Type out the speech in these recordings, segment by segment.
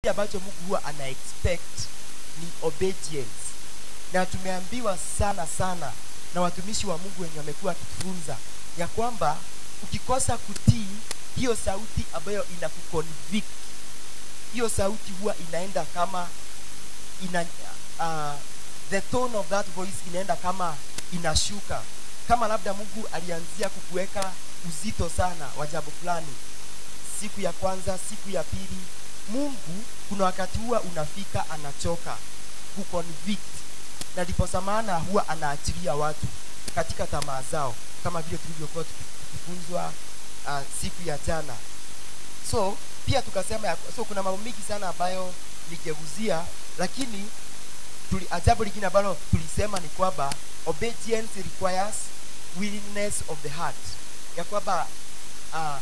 kile ambacho mungu huwa ana expect ni obedience na tumeambiwa sana sana na watumishi wa mungu wenye wamekuwa wakitufunza ya kwamba ukikosa kutii hiyo sauti ambayo inakuconvict hiyo sauti huwa inaenda kama ina uh, the tone of that voice inaenda kama inashuka kama labda mungu alianzia kukuweka uzito sana wa jambo fulani siku ya kwanza siku ya pili mungu kuna wakati huwa unafika anachoka kuconvict na ndiposa maana huwa anaachilia watu katika tamaa zao kama vile tulivyokuwa tuki- tukifunzwa uh, siku ya jana so pia tukasema ya, so kuna mambo mingi sana ambayo nigeguzia lakini tuli, jambo lingine ambalo tulisema ni kwamba obedience requires willingness of the heart ya kwamba uh,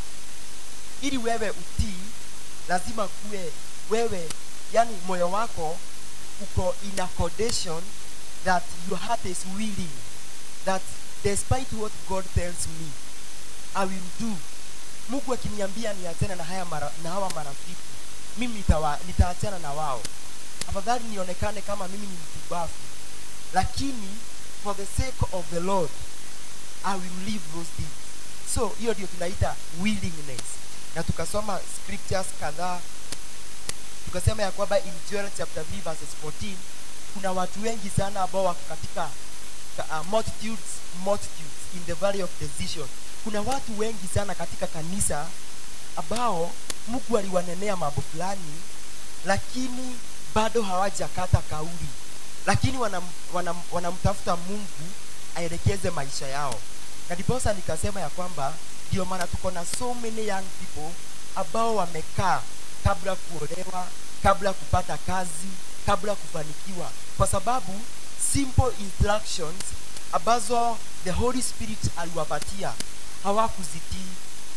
ili wewe utii lazima kuwe wewe yani moyo wako uko in a condition that your heart is willing that despite what god tells me i will do mungu akiniambia niachane na haya mara, na hawa marafiki mimi nitawa- nitaachana na wao afadhali nionekane kama mimi ni mtubafu lakini for the sake of the lord i will leave those things so hiyo ndio tunaita willingness na tukasoma scriptures kadhaa tukasema ya kwamba in Joel chapter 3 verses 14 kuna watu wengi sana ambao wako katika uh, multitudes multitudes in the valley of decision kuna watu wengi sana katika kanisa ambao mungu aliwanenea mambo fulani lakini bado hawajakata kauli lakini wanamtafuta wanam, wanam wanamtafuta mungu aelekeze maisha yao na ndiposa nikasema ya kwamba ndio maana tuko na so many young people ambao wamekaa kabla kuolewa kabla kupata kazi kabla kufanikiwa kwa sababu simple instructions ambazo the holy spirit aliwapatia hawakuzitii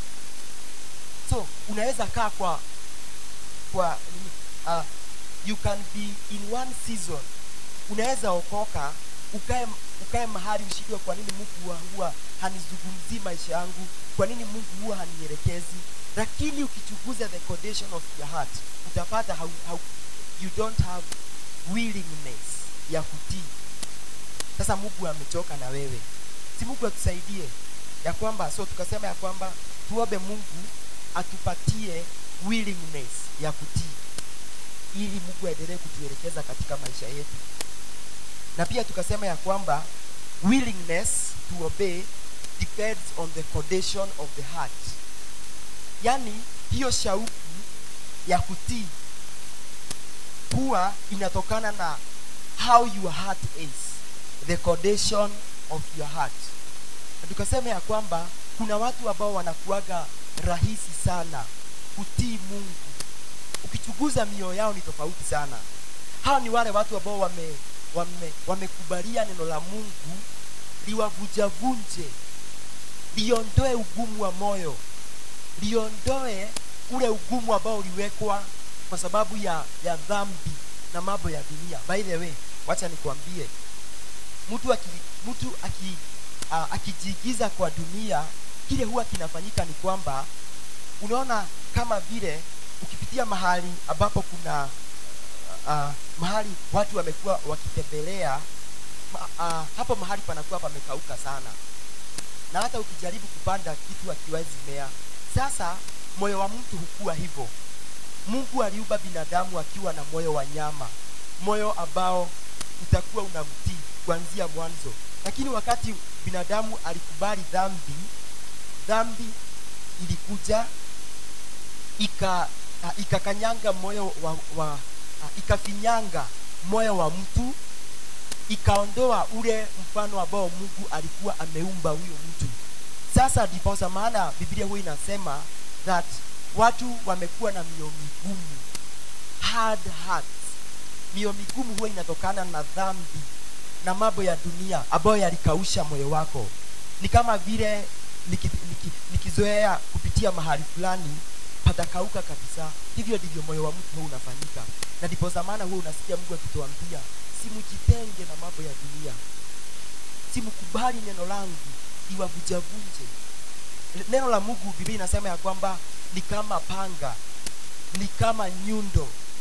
so unaweza kaa kwa kwa uh, you can be in one season unaweza okoka ukae ukae mahali ushindwe kwa nini mungu huwa, huwa hanizungumzii maisha yangu kwa nini mungu huwa hanielekezi lakini ukichunguza the condition of your heart utapata how, how you don't have willingness ya kutii sasa mungu amechoka na wewe si mungu atusaidie ya kwamba so tukasema ya kwamba tuombe mungu atupatie willingness ya kutii ili mungu aendelee kutuelekeza katika maisha yetu na pia tukasema ya kwamba willingness to obey depends on the condition of the heart yaani hiyo shauku ya kutii huwa inatokana na how your heart is the condition of your heart na tukasema ya kwamba kuna watu ambao wanakuaga rahisi sana kutii mungu ukichunguza mioyo yao ni tofauti sana hawa ni wale watu ambao wame wame wamekubalia neno la mungu liwavunjavunje liondoe ugumu wa moyo liondoe ule ugumu ambao uliwekwa kwa sababu ya ya dhambi na mambo ya dunia by the way wacha nikwambie mtu aki, mtu aki, uh, akijiigiza kwa dunia kile huwa kinafanyika ni kwamba unaona kama vile ukipitia mahali ambapo kuna uh, mahali watu wamekuwa wakitembelea ma, uh, hapo mahali panakuwa pamekauka sana na hata ukijaribu kupanda kitu hakiwezi mea sasa moyo wa mtu hukuwa hivyo mungu aliumba binadamu akiwa na moyo wa nyama moyo ambao utakuwa unamtii kuanzia mwanzo lakini wakati binadamu alikubali dhambi dhambi ilikuja ika uh, ikakanyanga moyo wa, wa uh, ikafinyanga moyo wa mtu ikaondoa ule mfano ambao mungu alikuwa ameumba huyo mtu sasa ndiposa maana biblia huwa inasema that watu wamekuwa na mioyo migumu hard hearts mioyo migumu huwa inatokana na dhambi na mambo ya dunia ambayo yalikausha moyo wako ni kama vile nikizoea niki, niki kupitia mahali fulani patakauka kabisa hivyo ndivyo moyo wa mtu huwa unafanyika na ndipo zamana huwa unasikia mungu akituambia simujitenge na mambo ya dunia simkubali neno langu iwavunjavunje neno la mungu biblia inasema ya kwamba ni kama panga ni kama nyundo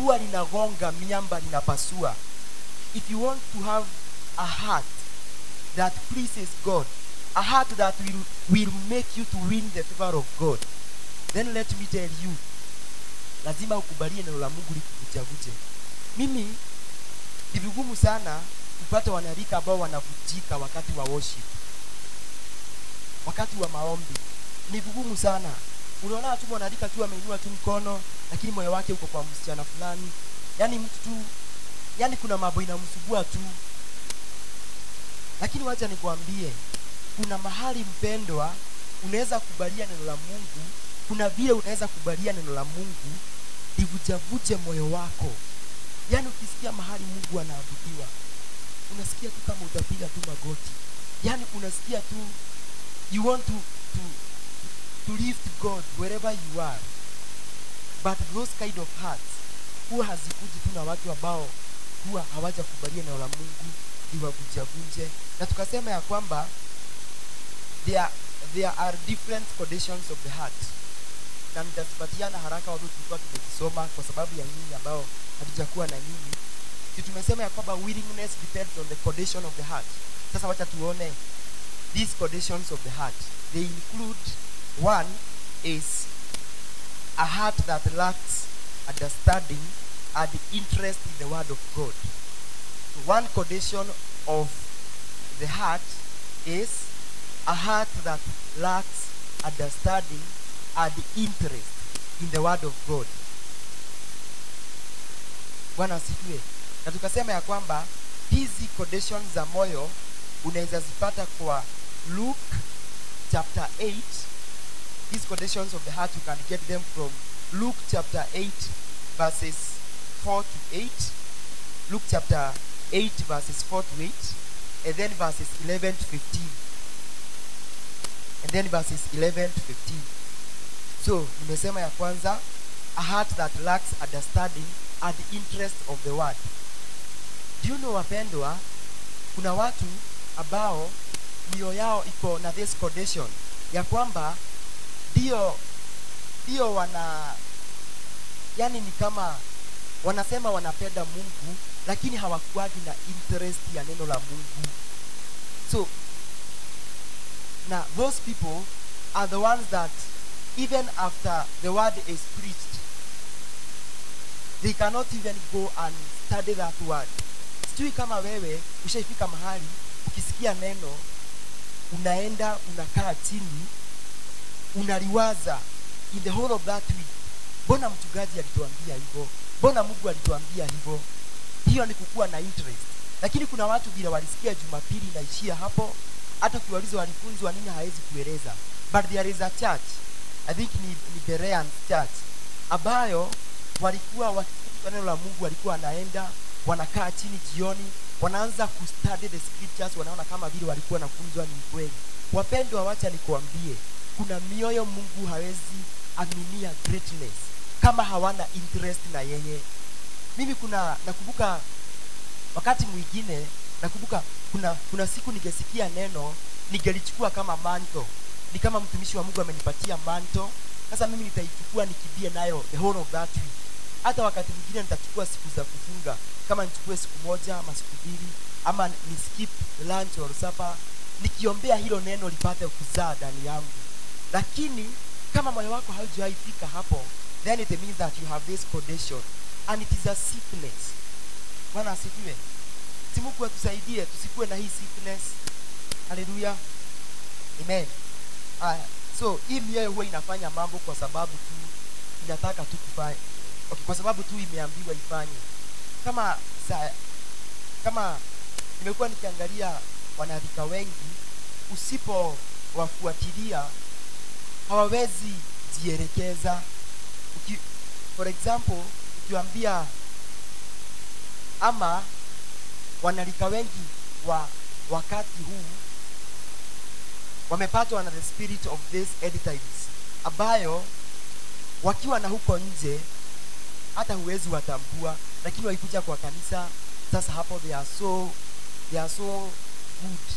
huwa linagonga miamba linapasua if you want to have a heart that pleases god a heart that will, will make you to win the favor of god then let me tell you lazima ukubalie neno la mungu likuvujavuje mimi ni vigumu sana kupata wanarika ambao wanavujika wakati wa worship wakati wa maombi ni vigumu sana unaona tu mwanarika tu ameinua tu mkono lakini moyo wake uko kwa msichana fulani yaani mtu tu yaani kuna mambo inamsubua tu lakini wacha nikwambie kuna mahali mpendwa unaweza kubalia neno la mungu kuna vile unaweza kubalia neno la mungu livujavuje moyo wako yaani ukisikia mahali mungu anaabudiwa unasikia tu kama utapiga tu magoti yaani unasikia tu you want to, to, to lift god wherever you are but those kind of hearts huwa hazikuji tu na watu ambao huwa hawajakubalia neno la mungu liwavunjavunje na tukasema ya kwamba there, there are different conditions of the heart na nitazipatiana haraka watu tulikuwa tumezisoma kwa sababu ya nyinyi ambao hatujakuwa na nyinyi si tumesema ya kwamba willingness depends on the condition of the heart sasa wacha tuone these conditions of the heart they include one is a heart that lacks understanding and interest in the word of god so one condition of the heart is a heart that lacks understanding and interest in the word of god bwana asifiwe na tukasema ya kwamba hizi conditions za moyo unaweza zipata kwa luke chapter 8 these conditions of the heart you can get them from luke chapter 8 verses 4 to 8 luke chapter 8 verses 4 to 8 and then verses 11 to 15 and then verses 11 to 15 so nimesema ya kwanza a heart that lacks understanding and interest of the word do you know wapendwa kuna watu ambao mioyo yao iko na this condition ya kwamba ndio ndio wana yani ni kama wanasema wanapenda mungu lakini hawakuagi na interest ya neno la mungu so na those people are the ones that even after the word is preached they cannot even go and study that word sijui kama wewe ushaifika mahali ukisikia neno unaenda unakaa chini unaliwaza in the whole of that week mbona mchungaji alituambia hivyo mbona mungu alituambia hivyo hiyo ni kukuwa na interest lakini kuna watu vile walisikia jumapili inaishia hapo hata ukiwaliza walifunzwa nini hawezi kueleza but there is a church i think ni, ni berean church ambayo walikuwa wakifunzwa neno la mungu walikuwa wanaenda wanakaa chini jioni wanaanza kustudy the scriptures wanaona kama vile walikuwa nafunzwa ni kweli wapendwa wacha nikuambie kuna mioyo mungu hawezi aminia greatness kama hawana interest na yeye mimi kuna nakumbuka wakati mwingine nakumbuka kuna kuna siku ningesikia neno ningelichukua kama manto ni kama mtumishi wa mungu amenipatia manto sasa mimi nitaichukua nikimbie nayo the whole of that week hata wakati mwingine nitachukua siku za kufunga kama nichukue siku moja ama siku mbili ama ni skip lunch or supper nikiombea hilo neno lipate kuzaa ndani yangu lakini kama moyo wako haujawaifika hapo then it means that you have this condition and it is a sickness bwana asifiwe si mungu atusaidie tusikuwe na hii sickness haleluya amen haya so hii mioyo huwa inafanya mambo kwa sababu tu inataka tu kufanya okay, kwa sababu tu imeambiwa ifanye kama sa, kama nimekuwa nikiangalia wanarika wengi usipowafuatilia hawawezi jielekeza Uki, for example ukiwambia ama wanarika wengi wa wakati huu wamepatwa na the spirit of this end times ambayo wakiwa na huko nje hata huwezi watambua lakini wakikuja kwa kanisa sasa hapo they are so they are so good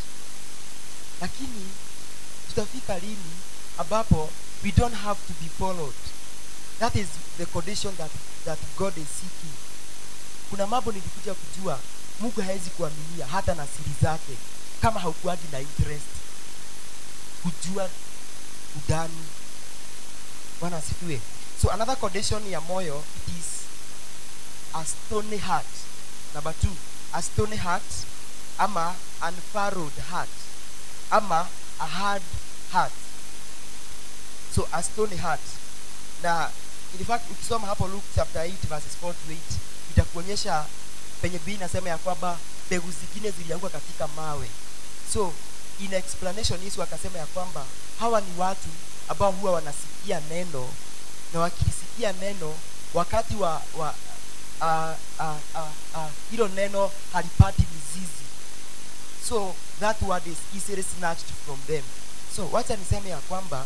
lakini tutafika lini ambapo we don't have to be followed that is the condition that, that god is seeking kuna mambo nilikuja kujua mungu hawezi kuaminia hata na siri zake kama haukuagi na interest kujua udani bwana asifiwe so another condition ya moyo it is a stony heart number two a stony heart ama unfurrowed heart ama a hard heart so a stony heart na in fact ukisoma hapo luke chapter 8 verses 4 to 8 itakuonyesha penye bii inasema ya kwamba mbegu zingine zilianguka katika mawe so in explanation yesu akasema ya kwamba hawa ni watu ambao huwa wanasikia neno na wakilisikia neno wakati wa wa ah, ah, ah, ah, hilo neno halipati mizizi so that word is easily snatched from them so wacha niseme ya kwamba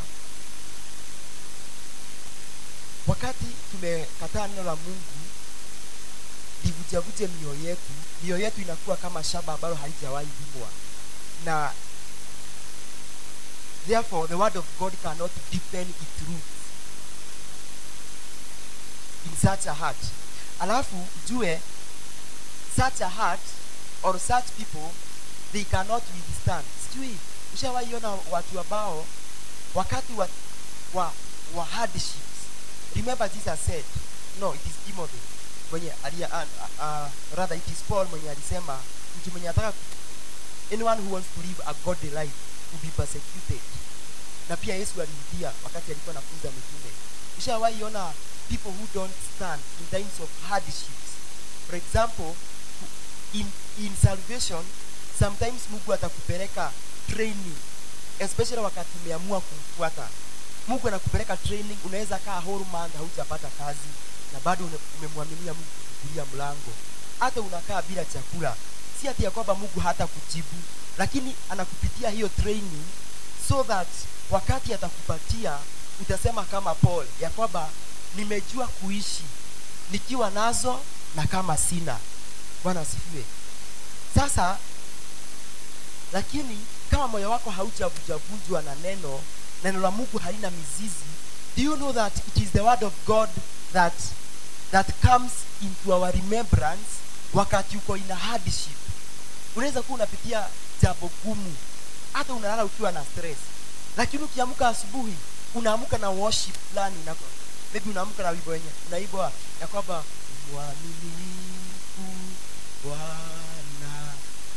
wakati tumekataa neno la mungu livujavuje mioyo yetu mioyo yetu inakuwa kama shamba ambalo halijawahi limwa na therefore the word of god cannot deepen its roots in such a heart alafu jue such a heart or such people they cannot withstand sijui ushawaiona watu ambao wakati wa, wa, wa hardships remember jesus said no it is timothy mwenye alia, uh, uh, rather it is paul mwenye alisema mtu mwenye ataka anyone who wants to live a godly life will be persecuted na pia yesu alirudia wakati alikuwa anafunza mitume ushawaiona people who don't stand in times of hardships for example in, in salvation sometimes mungu atakupeleka training especially wakati umeamua kumfuata mungu anakupeleka training unaweza kaa whole month haujapata kazi na bado une- umemwaminia mungu kufungulia mlango hata unakaa bila chakula si ati ya kwamba mungu hata kujibu lakini anakupitia hiyo training so that wakati atakupatia utasema kama paul ya kwamba nimejua kuishi nikiwa nazo na kama sina bwana asifiwe sasa lakini kama moyo wako haujavujavunjwa na neno neno la mungu halina mizizi do you know that it is the word of god that that comes into our remembrance wakati uko in a hardship unaweza kuwa unapitia jambo gumu hata unalala ukiwa na stress lakini ukiamka asubuhi unaamka na worship fulani na maybe unaamka na wimbo wenye unaibwa ya kwamba mwaminifu bwana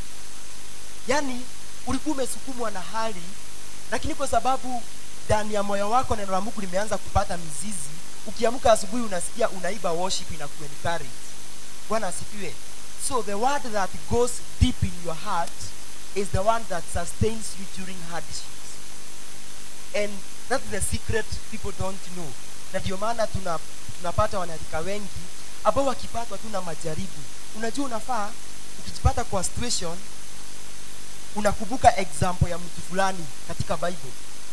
yaani ulikuwa umesukumwa na hali lakini kwa sababu ndani ya moyo wako neno la mungu limeanza kupata mizizi ukiamka asubuhi unasikia unaiba worship na kuencourage bwana asifiwe so the word that goes deep in your heart is the one that sustains you during hardships and that's the secret people don't know na ndio maana tuna tunapata wanarika wengi ambao wakipatwa tu na majaribu unajua unafaa ukijipata kwa situation unakumbuka example ya mtu fulani katika bible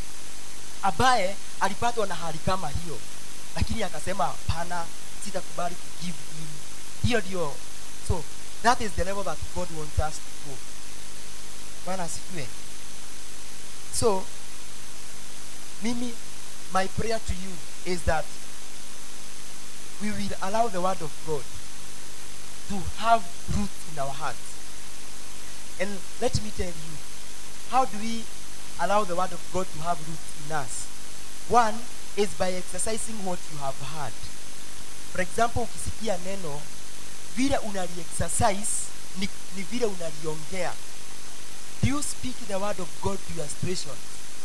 ambaye alipatwa na hali kama hiyo lakini akasema hapana sitakubali kugive in hiyo ndio so that is the level that god wants us to go bwana asifiwe so mimi my prayer to you is that we will allow the word of god to have root in our hearts and let me tell you how do we allow the word of god to have root in us one is by exercising what you have heard for example ukisikia neno vile unaliexercise ni, ni vile unaliongea do you speak the word of god to your situation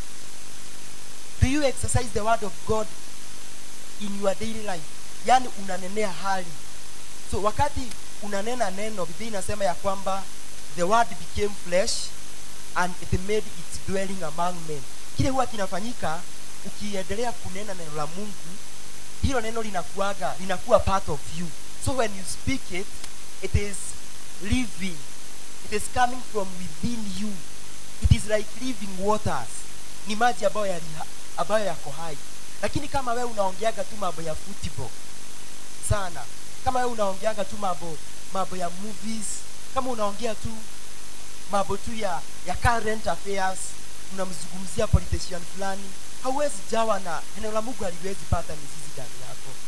do you exercise the word of god in your daily life yaani unanenea hali so wakati unanena neno biblia inasema ya kwamba the word became flesh and it made its dwelling among men kile huwa kinafanyika ukiendelea kunena neno la mungu hilo neno linakuaga linakuwa part of you so when you speak it it is living it is coming from within you it is like living waters ni maji ambayo yali, ambayo yako hai lakini kama wewe unaongeaga tu mambo ya football sana kama wewe unaongeaga tu mambo mambo ya movies kama unaongea tu mambo tu ya ya current affairs unamzungumzia politician fulani hauwezi jawa na neno la mungu haliwezi pata mizizi ndani yako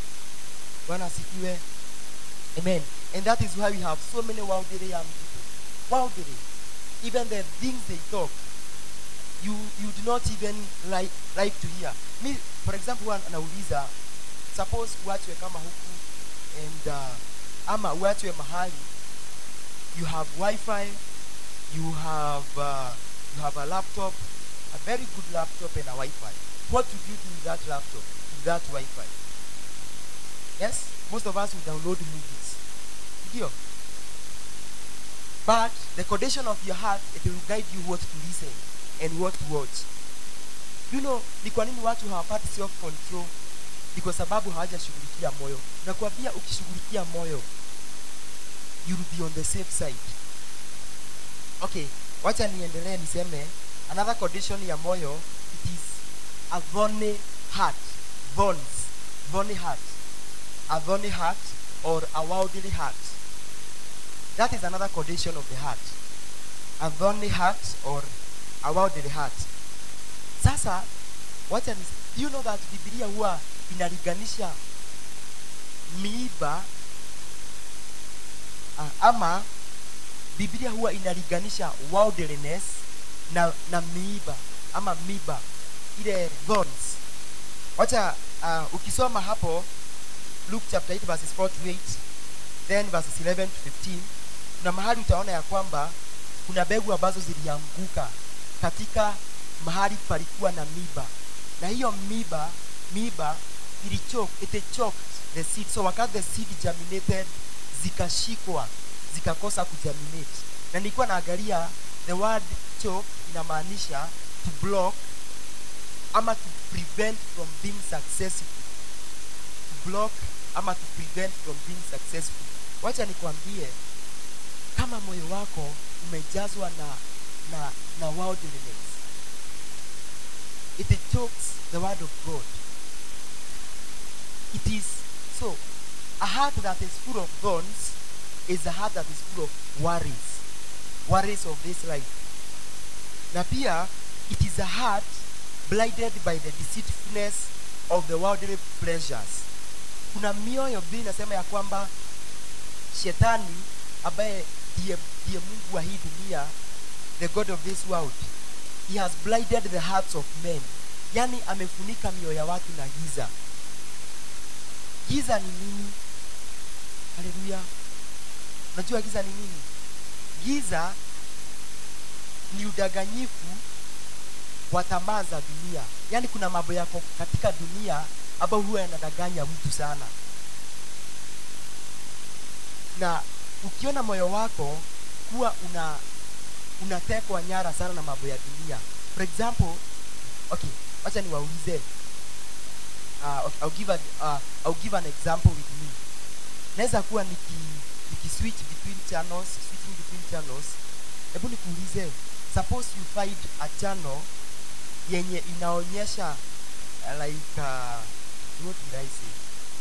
bwana asifiwe amen and that is why we have so many worldly young people worldly even the things they talk you you do not even like like to hear me for example one anauliza suppose uachwe kama huku and uh, ama uachwe mahali you have wifi you have uh, you have a laptop a very good laptop and a wifi what would you do with that laptop with that wifi yes most of us will download movies ndio but the condition of your heart it will guide you what to listen and what to watch you know ni kwa nini watu hawapati self control ni kwa sababu hawajashughulikia moyo nakwambia ukishughulikia moyo you will be on the safe side okay wacha niendelee niseme another condition ya moyo it is a thorny heart thorns thorny heart a thorny heart or a worldly heart that is another condition of the heart a thorny heart or a worldly heart sasa wacha ni you know that biblia huwa inalinganisha miiba uh, ama biblia huwa inalinganisha worldliness na, na miiba ama miba ile thorns wacha uh, ukisoma hapo luke chapter 8 verses 4 to 8 then verses 11 to 15 kuna mahali utaona ya kwamba kuna mbegu ambazo zilianguka katika mahali palikuwa na miba na hiyo miba miba ilichoke it choked the seed so wakati the seed germinated zikashikwa zikakosa kugerminate na nilikuwa naangalia the word choke inamaanisha to block ama to prevent from being successful to block ama to prevent from being successful wacha nikwambie kama moyo wako umejazwa na na na worldliness it chokes the word of god it is so a heart that is full of thorns is a heart that is full of worries worries of this life na pia it is a heart blinded by the deceitfulness of the worldly pleasures kuna mioyo bili inasema ya kwamba shetani ambaye ndiye ndiye mungu wa hii dunia the god of this world he has blinded the hearts of men yani amefunika mioyo ya watu na giza giza ni nini haleluya unajua giza ni nini giza ni udanganyifu wa tamaa za dunia yaani kuna mambo yako katika dunia ambayo huwa yanadanganya mtu sana na ukiona moyo wako kuwa una unatekwa nyara sana na mambo ya dunia for example okay wacha niwaulize uh, okay, I'll give, a, uh, I'll give an example with me naweza kuwa niki, niki switch between channels switching between channels hebu nikuulize suppose you find a channel yenye inaonyesha uh, like uh, what did I say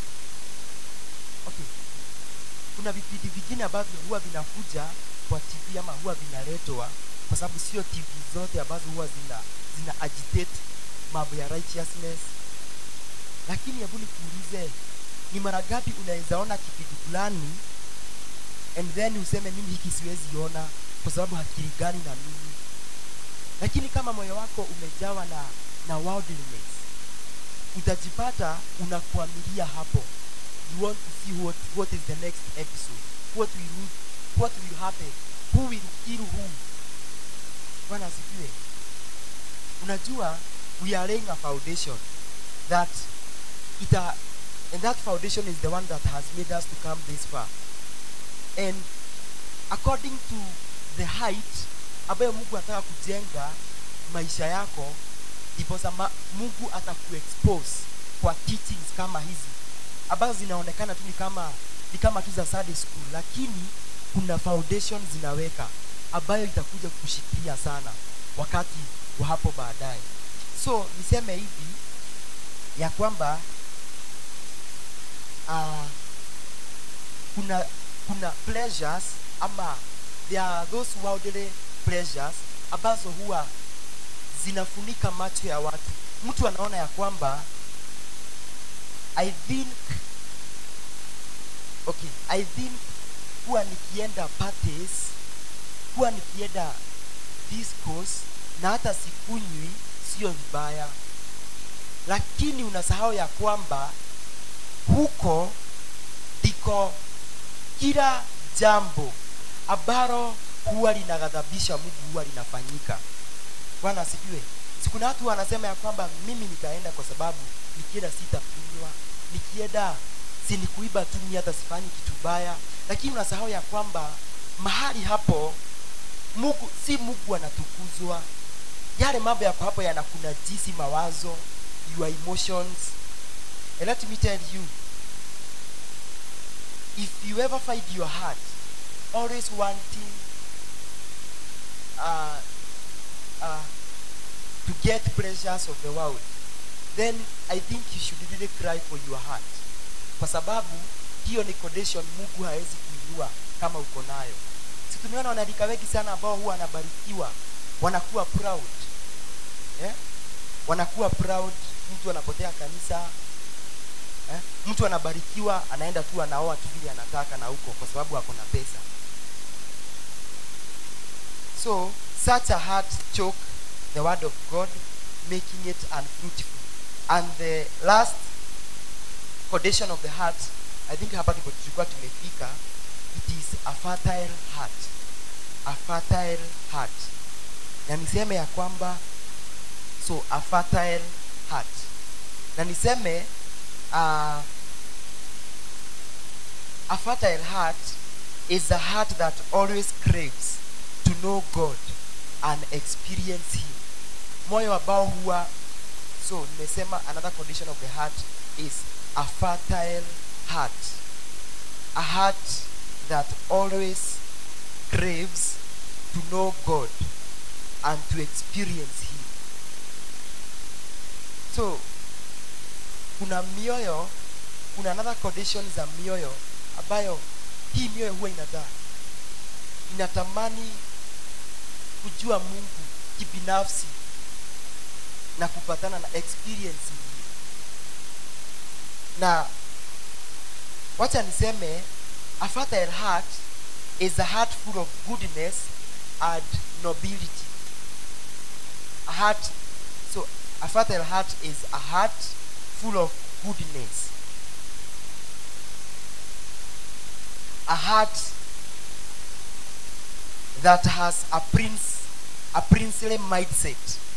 okay kuna vipindi vingine ambavyo huwa vinakuja kwa tv ama huwa vinaletwa kwa sababu sio tv zote ambazo huwa zina zina agitate mambo ya righteousness lakini hebu nikuulize ni mara ngapi unaweza ona kipindi fulani and then useme mimi hiki siwezi ona kwa sababu hakilingani na mimi lakini kama moyo wako umejawa na na worldliness utajipata unakuamilia hapo you want to see what, what is the next episode what will, what will happen who will kill who bwana asifiwe unajua we are laying a foundation that it a, and that foundation is the one that has made us to come this far and according to the height ambayo mungu anataka kujenga maisha yako ndiposa ma- mungu atakuexpose kwa teachings kama hizi ambazo zinaonekana tu ni kama ni kama tu za Sunday school lakini kuna foundation zinaweka ambayo itakuja kushikilia sana wakati wa hapo baadaye so niseme hivi ya kwamba uh, kuna kuna pleasures ama there are those worldly pleasures ambazo huwa zinafunika macho ya watu mtu anaona ya kwamba i think okay i think huwa nikienda parties huwa nikienda discos na hata sikunywi sio vibaya lakini unasahau ya kwamba huko ndiko kila jambo ambalo huwa linaghadhabisha mungu huwa linafanyika bwana asifiwe sikuna watu wanasema ya kwamba mimi nitaenda kwa sababu nikienda sitakunywa nikienda si ni kuiba tu mi hata sifanyi kitu baya lakini unasahau ya kwamba mahali hapo mungu si mungu anatukuzwa yale mambo yako hapo yanakuna jisi mawazo your emotions and let me tell you if you ever find your heart always wanting uh, uh, to get pleasures of the world then i think you should really cry for your heart kwa sababu hiyo ni condition mungu hawezi kuinua kama uko nayo si tumeona wanalika wengi sana ambao huwa wanabarikiwa wanakuwa proud eh? wanakuwa proud mtu anapotea kanisa eh? mtu anabarikiwa anaenda tu anaoa tu vile anataka na huko kwa sababu ako na pesa so such a heart choke the word of god making it unfruitful and the last condition of the heart i think hapa ndipo tulikuwa tumefika it is a fertile heart a fertile heart na niseme ya kwamba so a fertile heart na niseme uh, a fertile heart is a heart that always craves to know god and experience him moyo ambao huwa so nimesema another condition of the heart is a fertile heart a heart that always craves to know god and to experience him so kuna mioyo kuna another condition za mioyo ambayo hii mioyo huwa inadaa inatamani kujua mungu kibinafsi na kupatana na experience hii na wacha niseme a fertile heart is a heart full of goodness and nobility a heart so a fertile heart is a heart full of goodness a heart that has a prince a princely mindset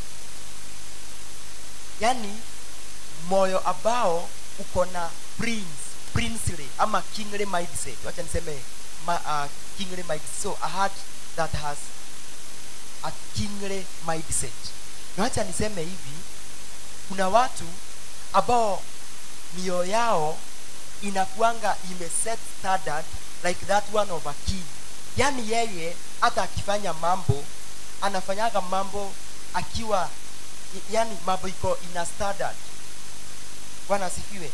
yani moyo ambao uko na prince princely ama kingly mindset wacha niseme ma, uh, kingly mindset so a heart that has a kingly mindset na wacha niseme hivi kuna watu ambao mioyo yao inakuanga imeset standard like that one of a king yaani yeye hata akifanya mambo anafanyaga mambo akiwa yani mambo iko ina standard bwana asifiwe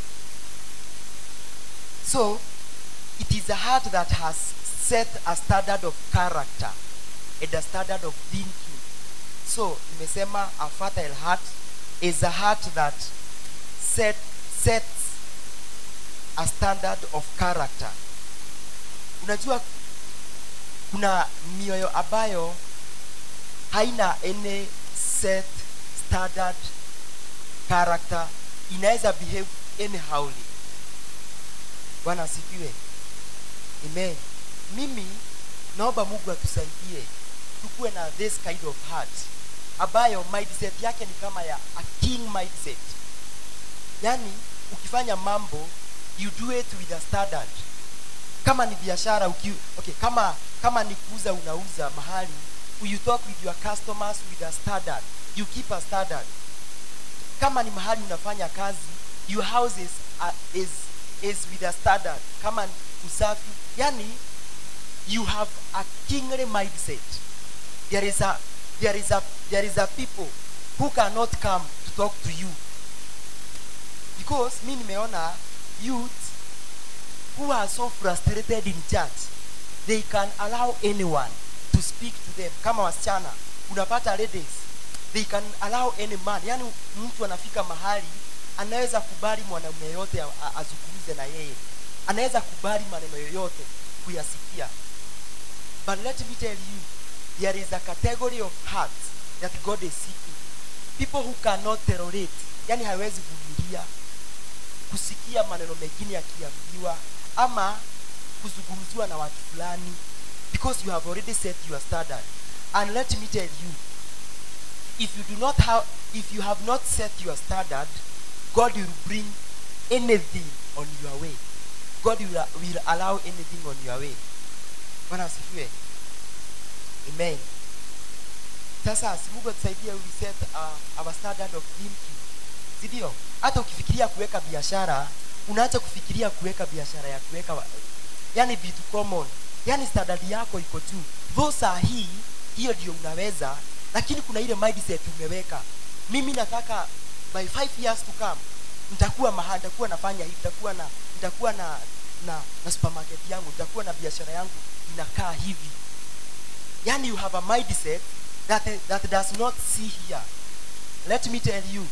so it is a heart that has set a standard of character and a standard of thinking so nimesema a fertile heart is a heart that set, sets a standard of character unajua kuna mioyo ambayo haina any set standard character inaweza behave anyhowly bwana asifiwe amen mimi naomba mungu atusaidie tukuwe na this kind of heart ambayo mindset yake ni kama ya a king mindset yaani ukifanya mambo you do it with a standard kama ni biashara uki, okay kama kama ni kuuza unauza mahali you talk with your customers with a standard you keep a standard kama ni mahali unafanya kazi your house is, uh, is, is with a standard kama ni usafi yani you have a kingly mindset there is a there is a there is a people who cannot come to talk to you because mi nimeona youth who are so frustrated in church they can allow anyone to speak to them kama wasichana unapata ladies they can allow any man yani mtu anafika mahali anaweza kubali mwanamume yote azungumze na yeye anaweza kubali maneno yoyote kuyasikia but let me tell you there is a category of hearts that god is seeking people who cannot tolerate yani hawezi vumilia kusikia maneno mengine yakiambiwa ama kuzungumziwa na watu fulani because you have already set your standard and let me tell you if you do not have if you have not set your standard god will bring anything on your way god will, will allow anything on your way bwana asifiwe amen sasa si mungu atusaidie we set uh, our standard of thinking si ndio hata ukifikiria kuweka biashara unaacha kufikiria kuweka biashara ya kuweka wa- yani vitu common yani standard yako iko juu tho saa hii hiyo ndio unaweza lakini kuna ile mindset umeweka mimi nataka by five years to come nitakuwa mahali nitakuwa nafanya hivi nitakuwa na nitakuwa na na, na supermarket yangu nitakuwa na biashara yangu inakaa hivi yani you have a mindset that, that does not see here let me tell you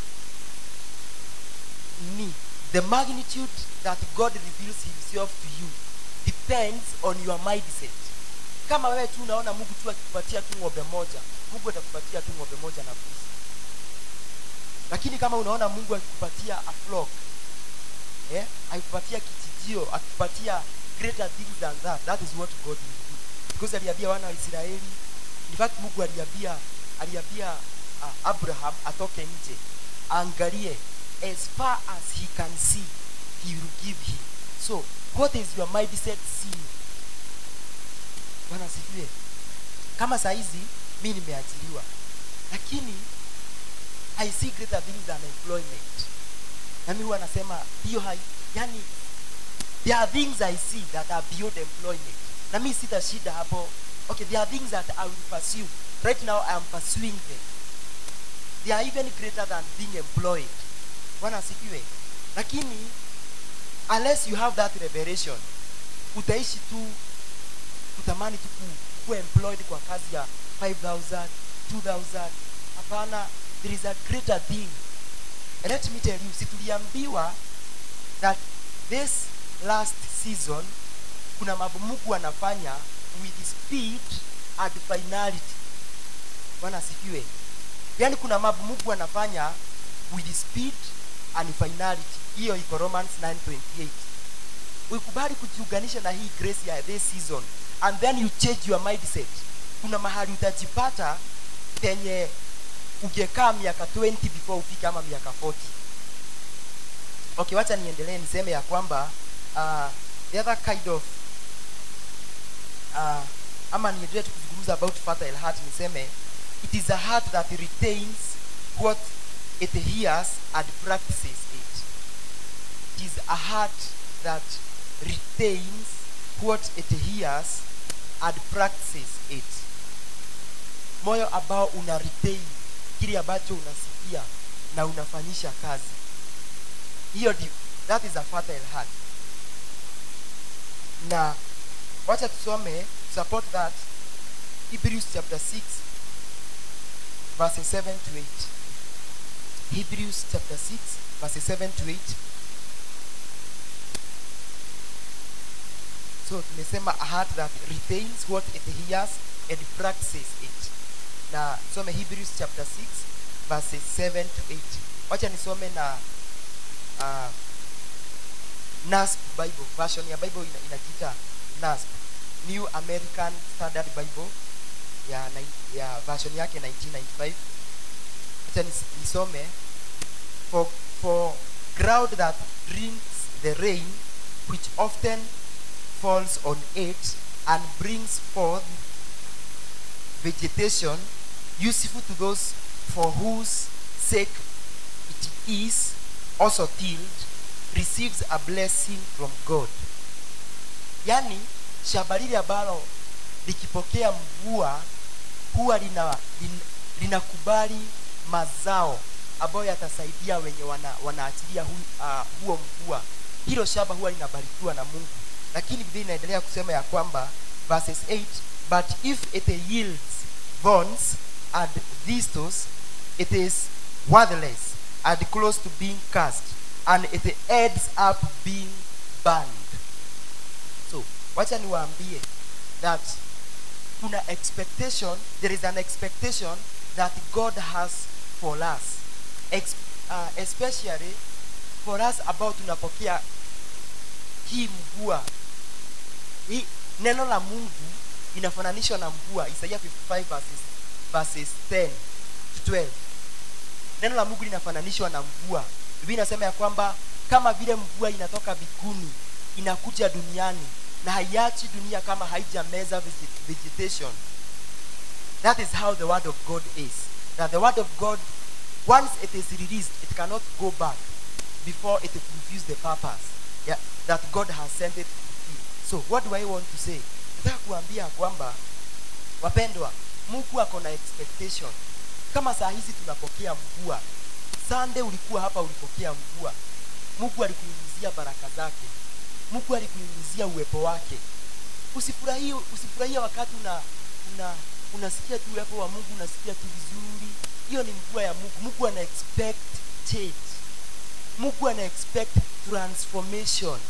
me the magnitude that god reveals himself to you depends on your mindset kama wewe tu unaona mungu tu akikupatia tu ng'ombe moja mungu atakupatia tu ng'ombe moja na mbuzi lakini kama unaona mungu akikupatia a flock eh, akikupatia kichijio akikupatia greater things than that that is what god will do because aliambia wana wa israeli in fact mungu aliambia aliambia uh, abraham atoke nje aangalie as far as he can see he will give him so what is your mindset seeing bwana asifiwe kama saa hizi mi nimeajiriwa lakini i see greater things than employment na mi huwa nasema hiyo hai yani there are things i see that are beyond employment na mi sita shida hapo okay there are things that i will pursue right now i am pursuing them they are even greater than being employed bwana asifiwe lakini unless you have that revelation utaishi tu kutamani tu ku- kuwa employed kwa kazi ya 5000 2000 hapana there is a greater thing And let me tell you si tuliambiwa that this last season kuna mambo mungu anafanya with speed and finality bwana asifiwe yaani kuna mambo mungu anafanya with speed and finality hiyo iko romans 928 ukubali kujiunganisha na hii grace ya this season and then you change your mindset kuna mahali utajipata penye ungekaa miaka 20 before ufike ama miaka 40 okay wacha niendelee niseme ya kwamba uh, the other kind of uh, ama niendelee tu kuzungumza about fertile heart niseme it is a heart that retains what it hears and practices it it is a heart that retains what it hears and practices it moyo ambao una retain kile ambacho unasikia na unafanyisha kazi hiyo ndi that is a fertile heart na wacha tusome support that hebrews chapter 6 verses 7 to 8 hebrews chapter 6 verses 7 to 8 so tumesema a heart that retains what it hears and practices it na some hebrews chapter 6 verses 7 to 8 wacha nisome na uh, nasp bible version ya bible ina- inajiita nasp new american standard bible ya, nai- ya version yake 1995 wacha nis- nisome for, for ground that drinks the rain which often falls on it and brings forth vegetation useful to those for whose sake it is also tilled receives a blessing from god yaani shamba lile ambalo likipokea mvua huwa lina, lin, linakubali mazao ambayo yatasaidia wenye wana, wanaachilia hu, uh, huo mvua hilo shamba huwa linabarikiwa na mungu lakini biblia inaendelea kusema ya kwamba verses 8 but if it yields thorns and thistles it is worthless and close to being cast and it ends up being burned wacha niwaambie that kuna expectation there is an expectation that god has for us Ex, uh, especially for us ambao tunapokea hii mvua hii neno la mungu inafananishwa na mvua isaia 55 verses, verses 10 to 12 neno la mungu linafananishwa na mvua biblia inasema ya kwamba kama vile mvua inatoka biguni inakuja duniani na haiachi dunia kama haijameza veget- vegetation that is how the word of god is that the word of god once it is released it cannot go back before it fulfills the purpose yeah, that god has sent it to fulfill so what do i want to say nataka kuambia kwamba wapendwa mungu ako na expectation kama saa hizi tunapokea mvua sande ulikuwa hapa ulipokea mvua mungu alikunyunyizia baraka zake mungu alikunyunyizia uwepo wake usifurahie usifurahie wakati una una unasikia tu uwepo wa mungu unasikia tu vizuri hiyo ni mvua ya mungu mungu ana expect change mungu ana expect transformation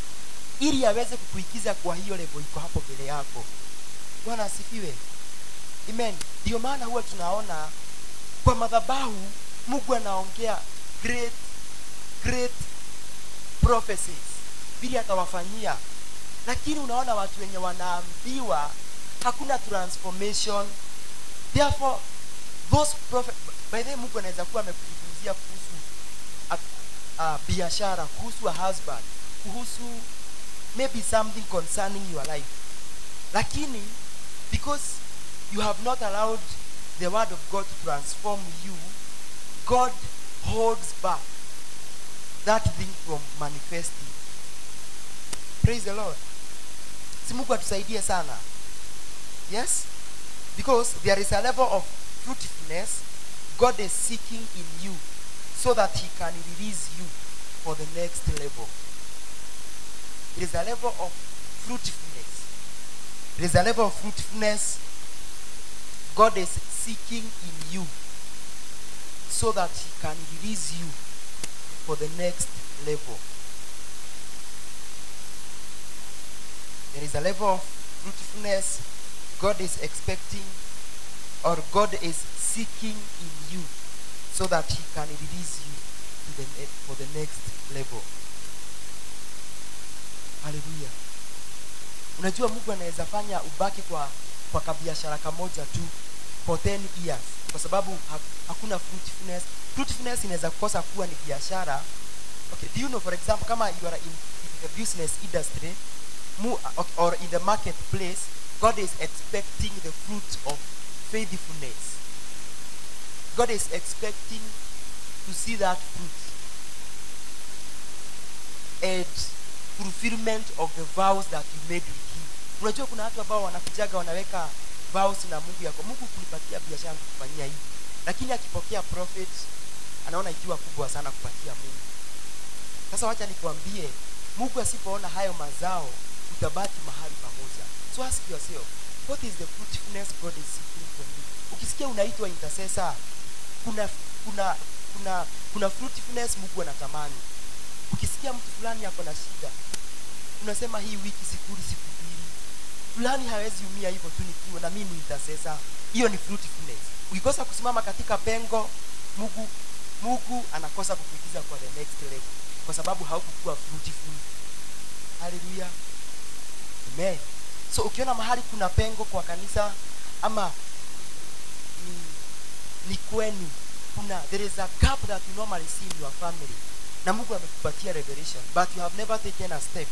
ili aweze kukuikiza kwa hiyo level iko hapo mbele yako bwana asifiwe amen ndio maana huwa tunaona kwa madhabahu mungu anaongea great great prophecies vile atawafanyia lakini unaona watu wenye wanaambiwa hakuna transformation therefore those prophet, by the way, mungu anaweza kuwa amekuzungumzia kuhusu uh, uh, biashara kuhusu a husband kuhusu maybe something concerning your life lakini because you have not allowed the word of god to transform you god holds back that thing from manifesting praise the lord si mungu atusaidie sana yes because there is a level of fruitfulness god is seeking in you so that he can release you for the next level it is a level of fruitfulness it is a level of fruitfulness god is seeking in you so that he can release you for the next level there is a level of fruitfulness God is expecting or God is seeking in you so that he can release you to the ne- for the next level. Hallelujah. Unajua Mungu anaweza fanya ubaki kwa kwa kabiashara kamoja tu for 10 years kwa sababu ha, hakuna fruitfulness. Fruitfulness inaweza kukosa kuwa ni biashara. Okay, do you know for example kama you are in, in the business industry mu- or in the marketplace God is expecting the fruit of faithfulness. God is expecting to see that fruit and fulfillment of the vows that you made with him. Unajua kuna watu ambao wanakujaga wanaweka vows na Mungu yako, Mungu kunipatia biashara kufanyia hivi, lakini akipokea prophet anaona ikiwa kubwa sana kupatia Mungu. Sasa wacha nikwambie, Mungu asipoona hayo mazao, utabaki mahali pamoja. So ask yourself, what is the fruitfulness God is seeking from you? Ukisikia unaitwa intercessor, kuna kuna kuna kuna fruitfulness Mungu anatamani. Ukisikia mtu fulani ako na shida, unasema hii wiki sikuli siku mbili, fulani hawezi umia hivyo tu nikiwa na mimi ni intercessor. Hiyo ni fruitfulness. Ukikosa kusimama katika pengo, Mungu Mungu anakosa kukuingiza kwa the next level kwa sababu haukukuwa fruitful. Hallelujah. Amen. So ukiona mahali kuna pengo kwa kanisa ama ni, ni kwenu kuna there is a gap that you normally see in your family na Mungu amekupatia revelation but you have never taken a step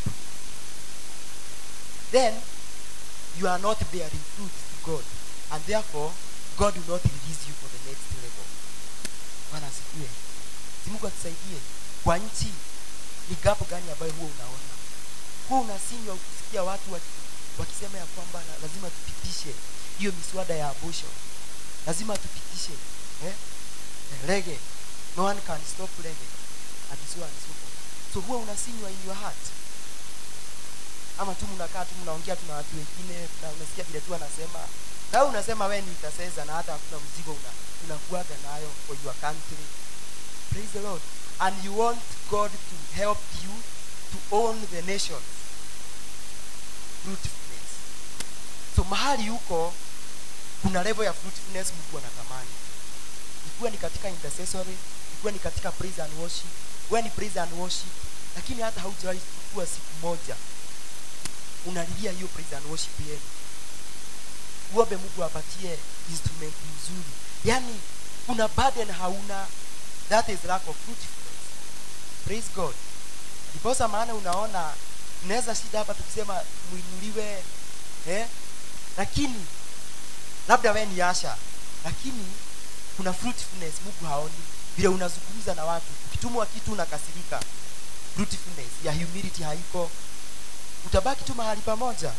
then you are not bearing fruit to God and therefore God will not release you for the next level. Bwana asifiwe. Si Mungu atusaidie. Kwa nchi ni gap gani ambayo huwa unaona? Huwa unasinywa ukisikia watu waki, wakisema ya kwamba la- lazima tupitishe hiyo miswada ya abortion. Lazima tupitishe eh? Reggae. No one can stop reggae. And so on and so forth. So huwa unasinywa in your heart ama tu mnakaa tu mnaongea tu na watu wengine na unasikia vile tu anasema na wewe unasema wewe ni utaseza na hata hakuna mzigo una unakuaga nayo for your country praise the lord and you want god to help you to own the nation fruitfulness so mahali huko kuna level ya fruitfulness mungu anatamani ikiwa ni katika intercessory ikiwa ni katika praise and worship wewe ni praise and worship lakini hata haujawahi kuwa siku moja unalilia hiyo praise and worship yenu uombe mungu apatie instrument mzuri yaani una burden hauna that is lack of fruitfulness praise god ndiposa maana unaona tunaweza shida hapa tukisema mwinuliwe eh? lakini labda we ni asha lakini kuna fruitfulness mungu haoni vile unazungumza na watu ukitumwa kitu unakasirika fruitfulness ya humility haiko utabaki tu mahali pamoja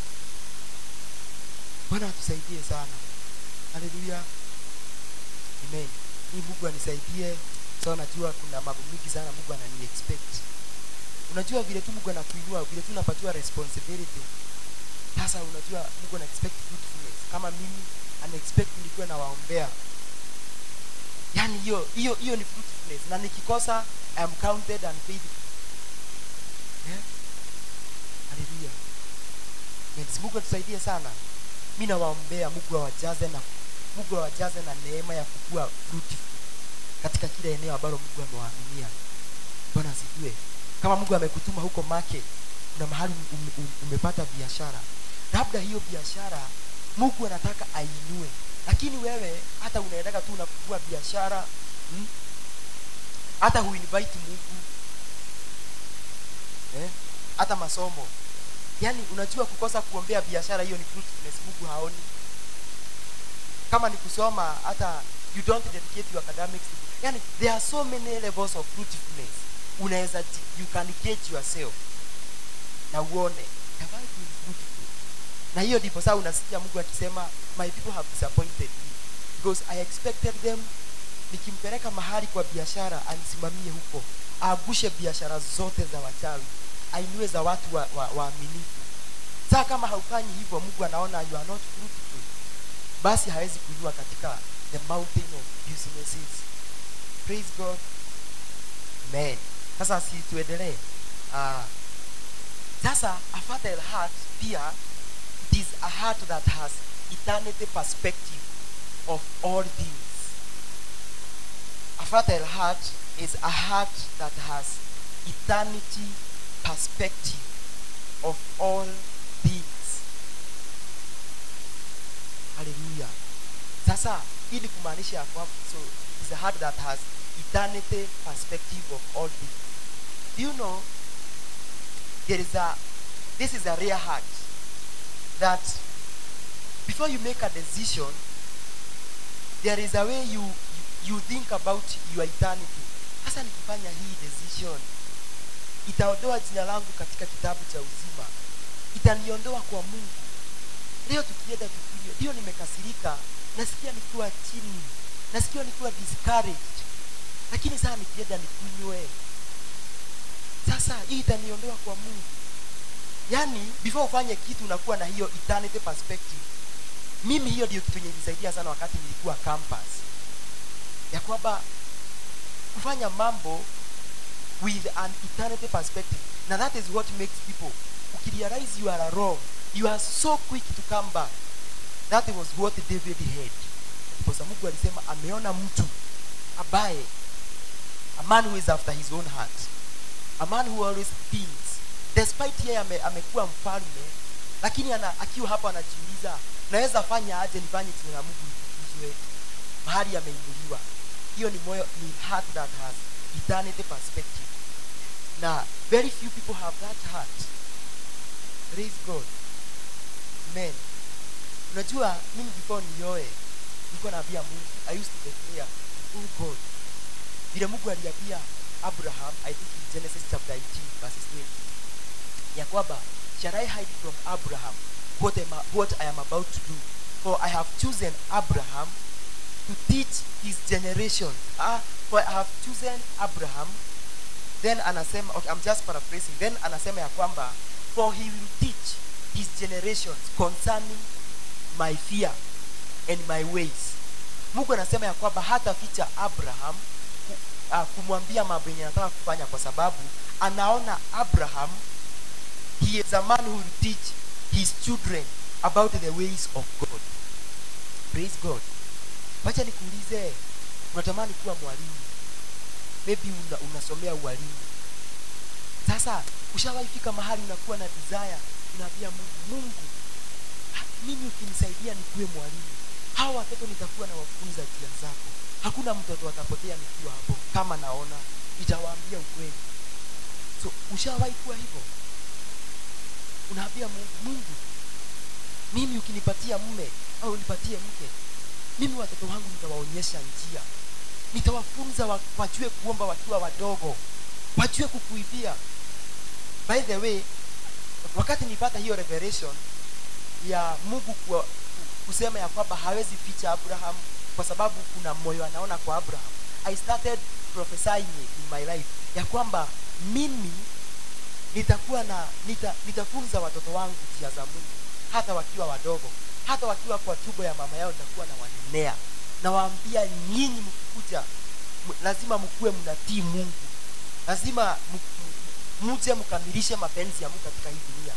bwana atusaidie sana haleluya amen ni mungu anisaidie sa najua kuna mambo mingi sana mungu anani expect unajua vile tu mungu anakuinua vile tu unapatiwa responsibility sasa unajua mungu ana expect fruitfulness kama mimi ana expect nikuwe nawaombea yaani hiyo hiyo hiyo ni fruitfulness na nikikosa I am counted and faithful yeah? haleluya yes, mungu atusaidie sana mi nawaombea mungu awajaze na mungu awajaze na neema ya kukua fruitful katika kila eneo ambalo mungu amewaaminia bwana asijue kama mungu amekutuma huko market kuna mahali ume, ume, umepata biashara labda hiyo biashara mungu anataka ainue lakini wewe hata unaendaga tu unafungua biashara hmm? hata huinvite mungu eh? hata masomo yaani unajua kukosa kuombea biashara hiyo ni fruitfulness mungu haoni kama ni kusoma hata you don't dedicate your academics yani there are so many levels of fruitfulness unaweza ji- you can gauge yourself na uone have I been fruitful na hiyo ndipo saa unasikia mungu akisema my people have disappointed me because i expected them nikimpeleka mahali kwa biashara anisimamie huko aagushe biashara zote za wachawi ainue za watu waaminifu wa, wa waaminifu. saa kama haufanyi hivyo mungu anaona you are not fruitful basi hawezi kuinua katika the mountain of businesses praise god amen sasa si tuendelee uh, sasa a fertile heart pia it is a heart that has eternity perspective of all things a fertile heart is a heart that has eternity perspective of all things haleluya sasa hii ni kumaanisha ya kwamba so is a heart that has eternity perspective of all things do you know there is a this is a rare heart that before you make a decision there is a way you you, you think about your eternity sasa nikifanya hii decision itaondoa jina langu katika kitabu cha uzima itaniondoa kwa mungu leo tukienda tukunywe ndio nimekasirika nasikia nikiwa chini nasikia nikiwa discouraged lakini saa nikienda nikunywe sasa hii itaniondoa kwa mungu yaani before ufanye kitu unakuwa na hiyo eternity perspective mimi hiyo ndio kitu yenye ilisaidia sana wakati nilikuwa campus ya kwamba kufanya mambo with an eternity perspective na that is what makes people ukirealize you are wrong you are so quick to come back that was what david had because mungu alisema ameona mtu ambaye a man who is after his own heart a man who always thinks despite yeye ame, amekuwa mfalme lakini ana, akiwa hapo anajiuliza naweza fanya aje nifanye jina la mungu litukuzwe mahali ameinuliwa hiyo ni moyo ni heart that has eternity perspective na very few people have that heart praise god amen unajua mimi before nioe nilikuwa naambia mungu i used to declare oh god vile mungu aliambia abraham i think in genesis chapter 18 verses 20 ya kwamba shall i hide from abraham what, am, what i am about to do for i have chosen abraham to teach his generation ah, for i have chosen abraham then anasema okay, I'm just paraphrasing then anasema ya kwamba for he will teach his generations concerning my fear and my ways mungu anasema ya kwamba hata ficha abraham ku, uh, kumwambia mambo yenye anataka kufanya kwa sababu anaona abraham he is a man who will teach his children about the ways of god praise god wacha nikuulize unatamani kuwa mwalimu maybe una, unasomea ualimu sasa ushawahi fika mahali unakuwa na desire unaambia mungu mungu ha- mimi ukinisaidia nikuwe mwalimu hawa watoto nitakuwa na wafunza njia zako hakuna mtoto atapotea nikiwa hapo kama naona itawaambia ukweli so ushawahi kuwa hivyo unaambia mungu mungu mimi ukinipatia mme au unipatie mke mimi watoto wangu nitawaonyesha njia nitawafunza wa, wajue kuomba wakiwa wadogo wajue kukuibia by the way wakati nilipata hiyo revelation ya mungu kuwa, kusema ya kwamba hawezi ficha abraham kwa sababu kuna moyo anaona kwa abraham i started prophesying it in my life ya kwamba mimi nitakuwa na nita, nitafunza watoto wangu njia za mungu hata wakiwa wadogo hata wakiwa kwa tubo ya mama yao nitakuwa na wanenea nawaambia nyinyi mkikuja m- lazima mkuwe mnatii mungu lazima m- m- muje mkamilishe mapenzi ya mungu katika hii dunia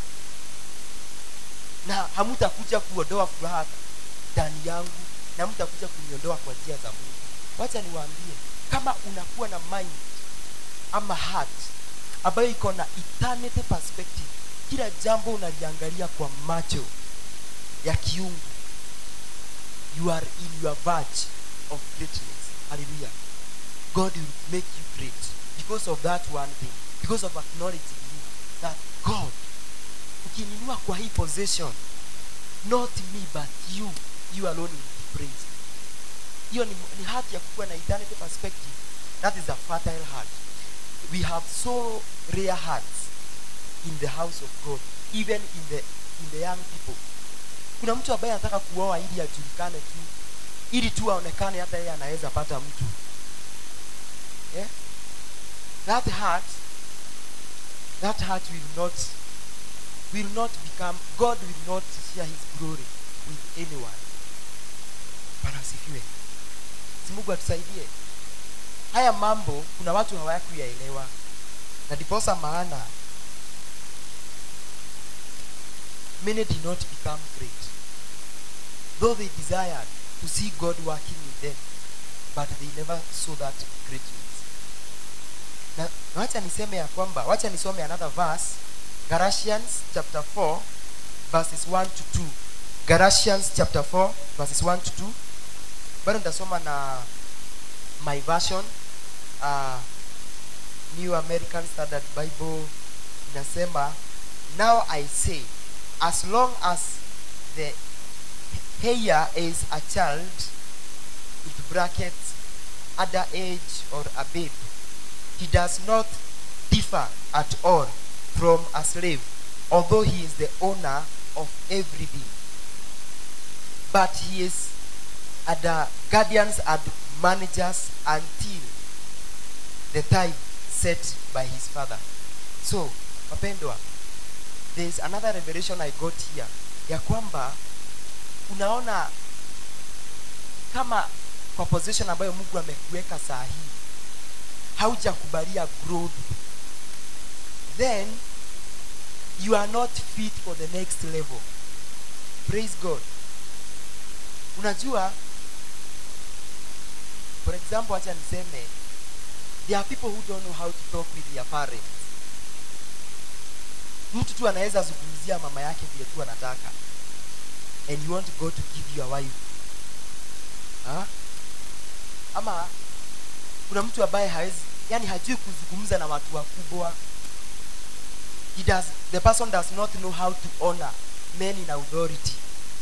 na hamutakuja kuondoa furaha ndani yangu na mtakuja kuniondoa kwa njia za mungu wacha niwaambie kama unakuwa na mind ama heart ambayo iko na eternity perspective kila jambo unaliangalia kwa macho ya kiungu you are in your verge of greatness hallelujah god will make you great because of that one thing because of acknowledging you that god ukininua kwa hii possession not me but you you alone will be praised hiyo ni, ni heart ya kukuwa na eternity perspective that is a fertile heart we have so rare hearts in the house of god even in the, in the young people kuna mtu ambaye anataka kuoa ili ajulikane tu ili tu aonekane hata yeye anaweza pata mtu yeah? that heart that heart will not will not become god will not share his glory with anyone bwana asifiwe si mungu atusaidie haya mambo kuna watu hawakuyaelewa na ndiposa maana many did not become great though they desired to see god working in them but they never saw that greatness na na wacha niseme ya kwamba wacha nisome another verse galatians chapter 4 verses 1 to 2 galatians chapter 4 verses 1 to 2 bado nitasoma na my version uh, new american standard bible inasema now i say as long as the heir is a child with brackets under age or a babe he does not differ at all from a slave although he is the owner of everything but he is under guardians and managers until the time set by his father so wapendwa there is another revelation i got here ya kwamba unaona kama kwa position ambayo mungu amekuweka saa hii haujakubalia growth then you are not fit for the next level praise god unajua for example acha niseme there are people who don't know how to talk with their parents mtu tu anaweza zungumzia mama yake vile tu anataka and you want god to give you a wife ha? ama kuna mtu ambaye hawezi yani hajui kuzungumza na watu wakubwa he does the person does not know how to honor men in authority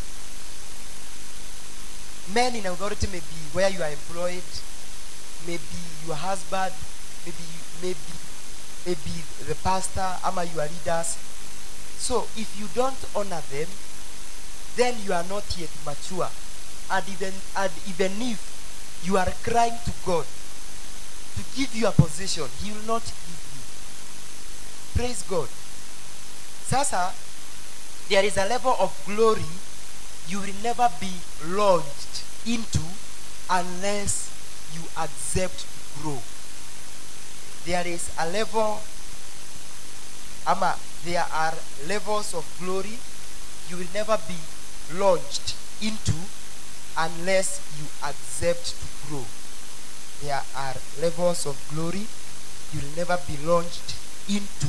men in authority may be where you are employed maybe your husband maybe maybe maybe the pastor ama your leaders so if you don't honor them then you are not yet mature and even and even if you are crying to god to give you a position he will not give you praise god sasa there is a level of glory you will never be launched into unless you accept to grow there is a level ama there are levels of glory you will never be launched into unless you accept to grow there are levels of glory you will never be launched into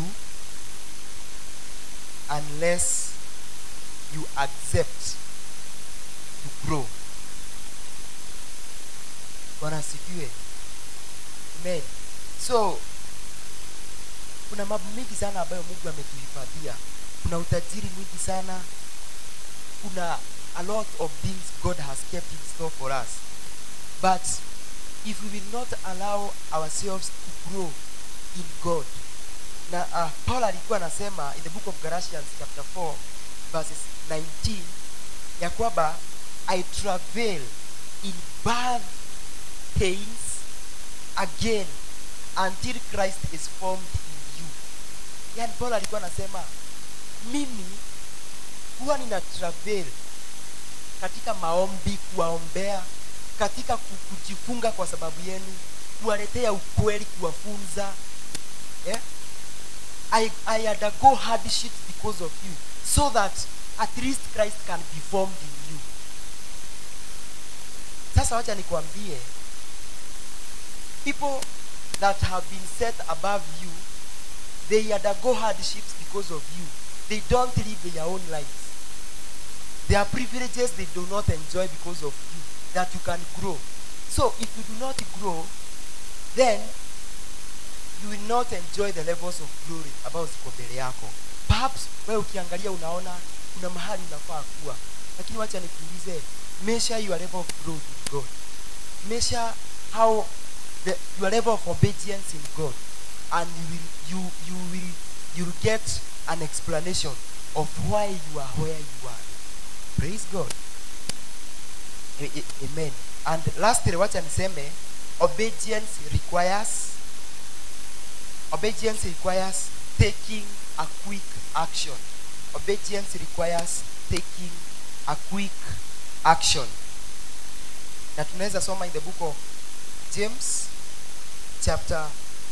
unless you accept to grow bwana asifiwe amen so kuna mambo mingi sana ambayo mungu ametuhifadhia kuna utajiri mwingi sana kuna a lot of things god has kept in store for us but if we will not allow ourselves to grow in god na uh, paul alikuwa anasema in the book of galatians chapter 4 verses 19 ya kwamba i travail in birth pains again until christ is formed in you yani paul alikuwa anasema mimi huwa nina travel katika maombi kuwaombea katika ku- kujifunga kwa sababu yenu kuwaletea ukweli kuwafunza yeah? I, I undergo hardship because of you so that at least Christ can be formed in you sasa wacha nikwambie people that have been set above you they undergo hardships because of you they don't live their own lives there are privileges they do not enjoy because of you that you can grow so if you do not grow then you will not enjoy the levels of glory ambayo ziko mbele yako perhaps wewe ukiangalia unaona kuna mahali unafaa kuwa lakini wacha nikuulize measure your level of growth in god measure how the, your level of obedience in god and you will you you will you will get an explanation of why you are where you are praise god A- a- amen and lastly wacha niseme obedience requires obedience requires taking a quick action obedience requires taking a quick action na tunaweza soma in the book of james chapter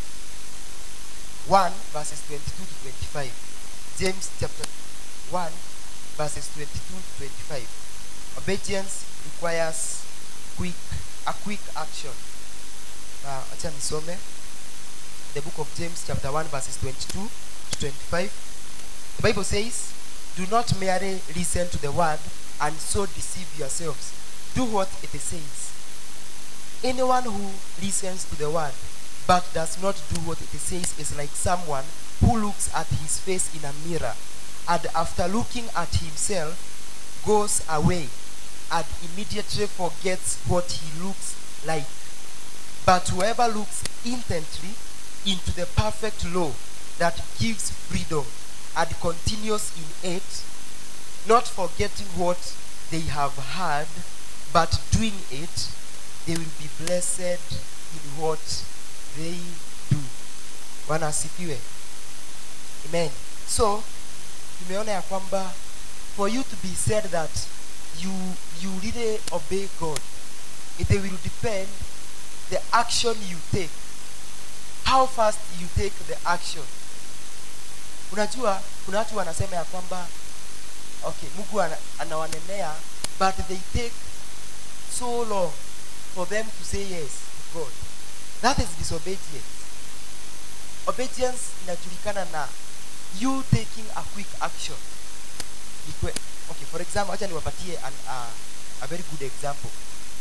1 verses 22 to 25 james chapter 1 verses 22 to 25 obedience requires quick a quick action na acha nisome the book of James, chapter 1, verses 22 to 25. The Bible says, Do not merely listen to the word and so deceive yourselves. Do what it says. Anyone who listens to the word but does not do what it says is like someone who looks at his face in a mirror and after looking at himself goes away and immediately forgets what he looks like. But whoever looks intently into the perfect law that gives freedom and continues in it, not forgetting what they have heard, but doing it, they will be blessed in what they do. Bwana asifiwe. Amen. So, tumeona ya kwamba for you to be said that you you really obey God, it will depend the action you take how fast you take the action unajua kuna watu wanasema ya kwamba okay mungu ana, anawanenea but they take so long for them to say yes to god that is disobedience obedience inajulikana na you taking a quick action Ikwe, okay for example acha niwapatie an, uh, a very good example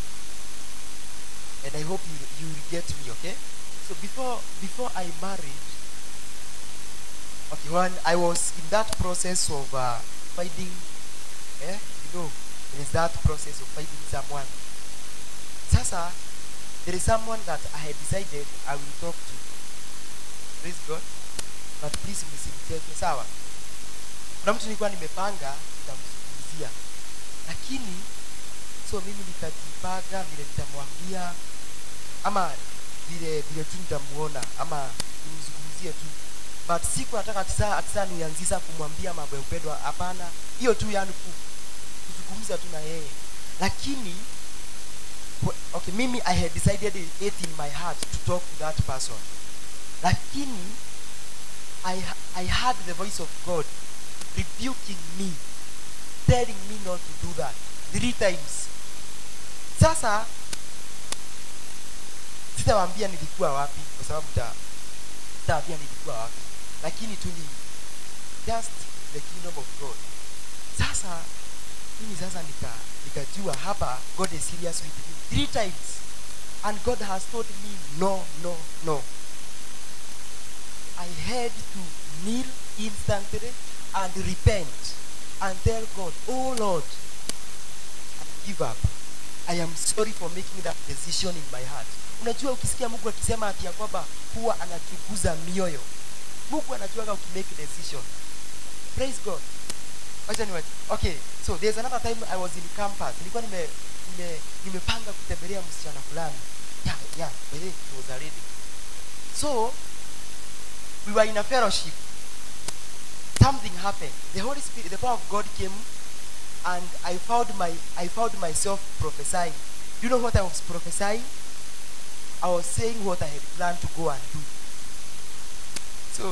and i hope you, you will get me okay so before before I married, okay, when I was in that process of uh, finding, eh, you know, there is that process of finding someone. Sasa, there is someone that I had decided I will talk to. Praise God. But please msimcheke, sawa? Kuna mtu nilikuwa nimepanga nitamzungumzia, lakini so mimi nikajipanga vile nitamwambia ama vile vile tu nitamuona ama nimzungumzie tu but siku nataka tisa atisa nianzisa kumwambia mambo ya upendo hapana hiyo tu yani ku- kuzungumza tu na yeye lakini wh- okay mimi i had decided it in my heart to talk to that person lakini i, I heard the voice of god rebuking me telling me not to do that three times sasa sitawaambia nilikuwa wapi kwa sababu ta- sitawaambia nilikuwa wapi lakini tu ni just the kingdom of god sasa mimi sasa nika nikajua hapa god is serious with me three times and god has told me no no no i had to kneel instantly and repent and tell god oh lord I give up i am sorry for making that decision in my heart unajua ukisikia mungu akisema ati ya kwamba huwa anachunguza mioyo mungu anajuaga ukimake decision praise god wacha ni okay so there's another time i was in campus nilikuwa nime nime nimepanga kutembelea msichana fulani yeah yeah by the way, it was a lady so we were in a fellowship something happened the holy spirit the power of god came and i found my i found myself prophesying you know what i was prophesying i was saying what i had planned to go and do so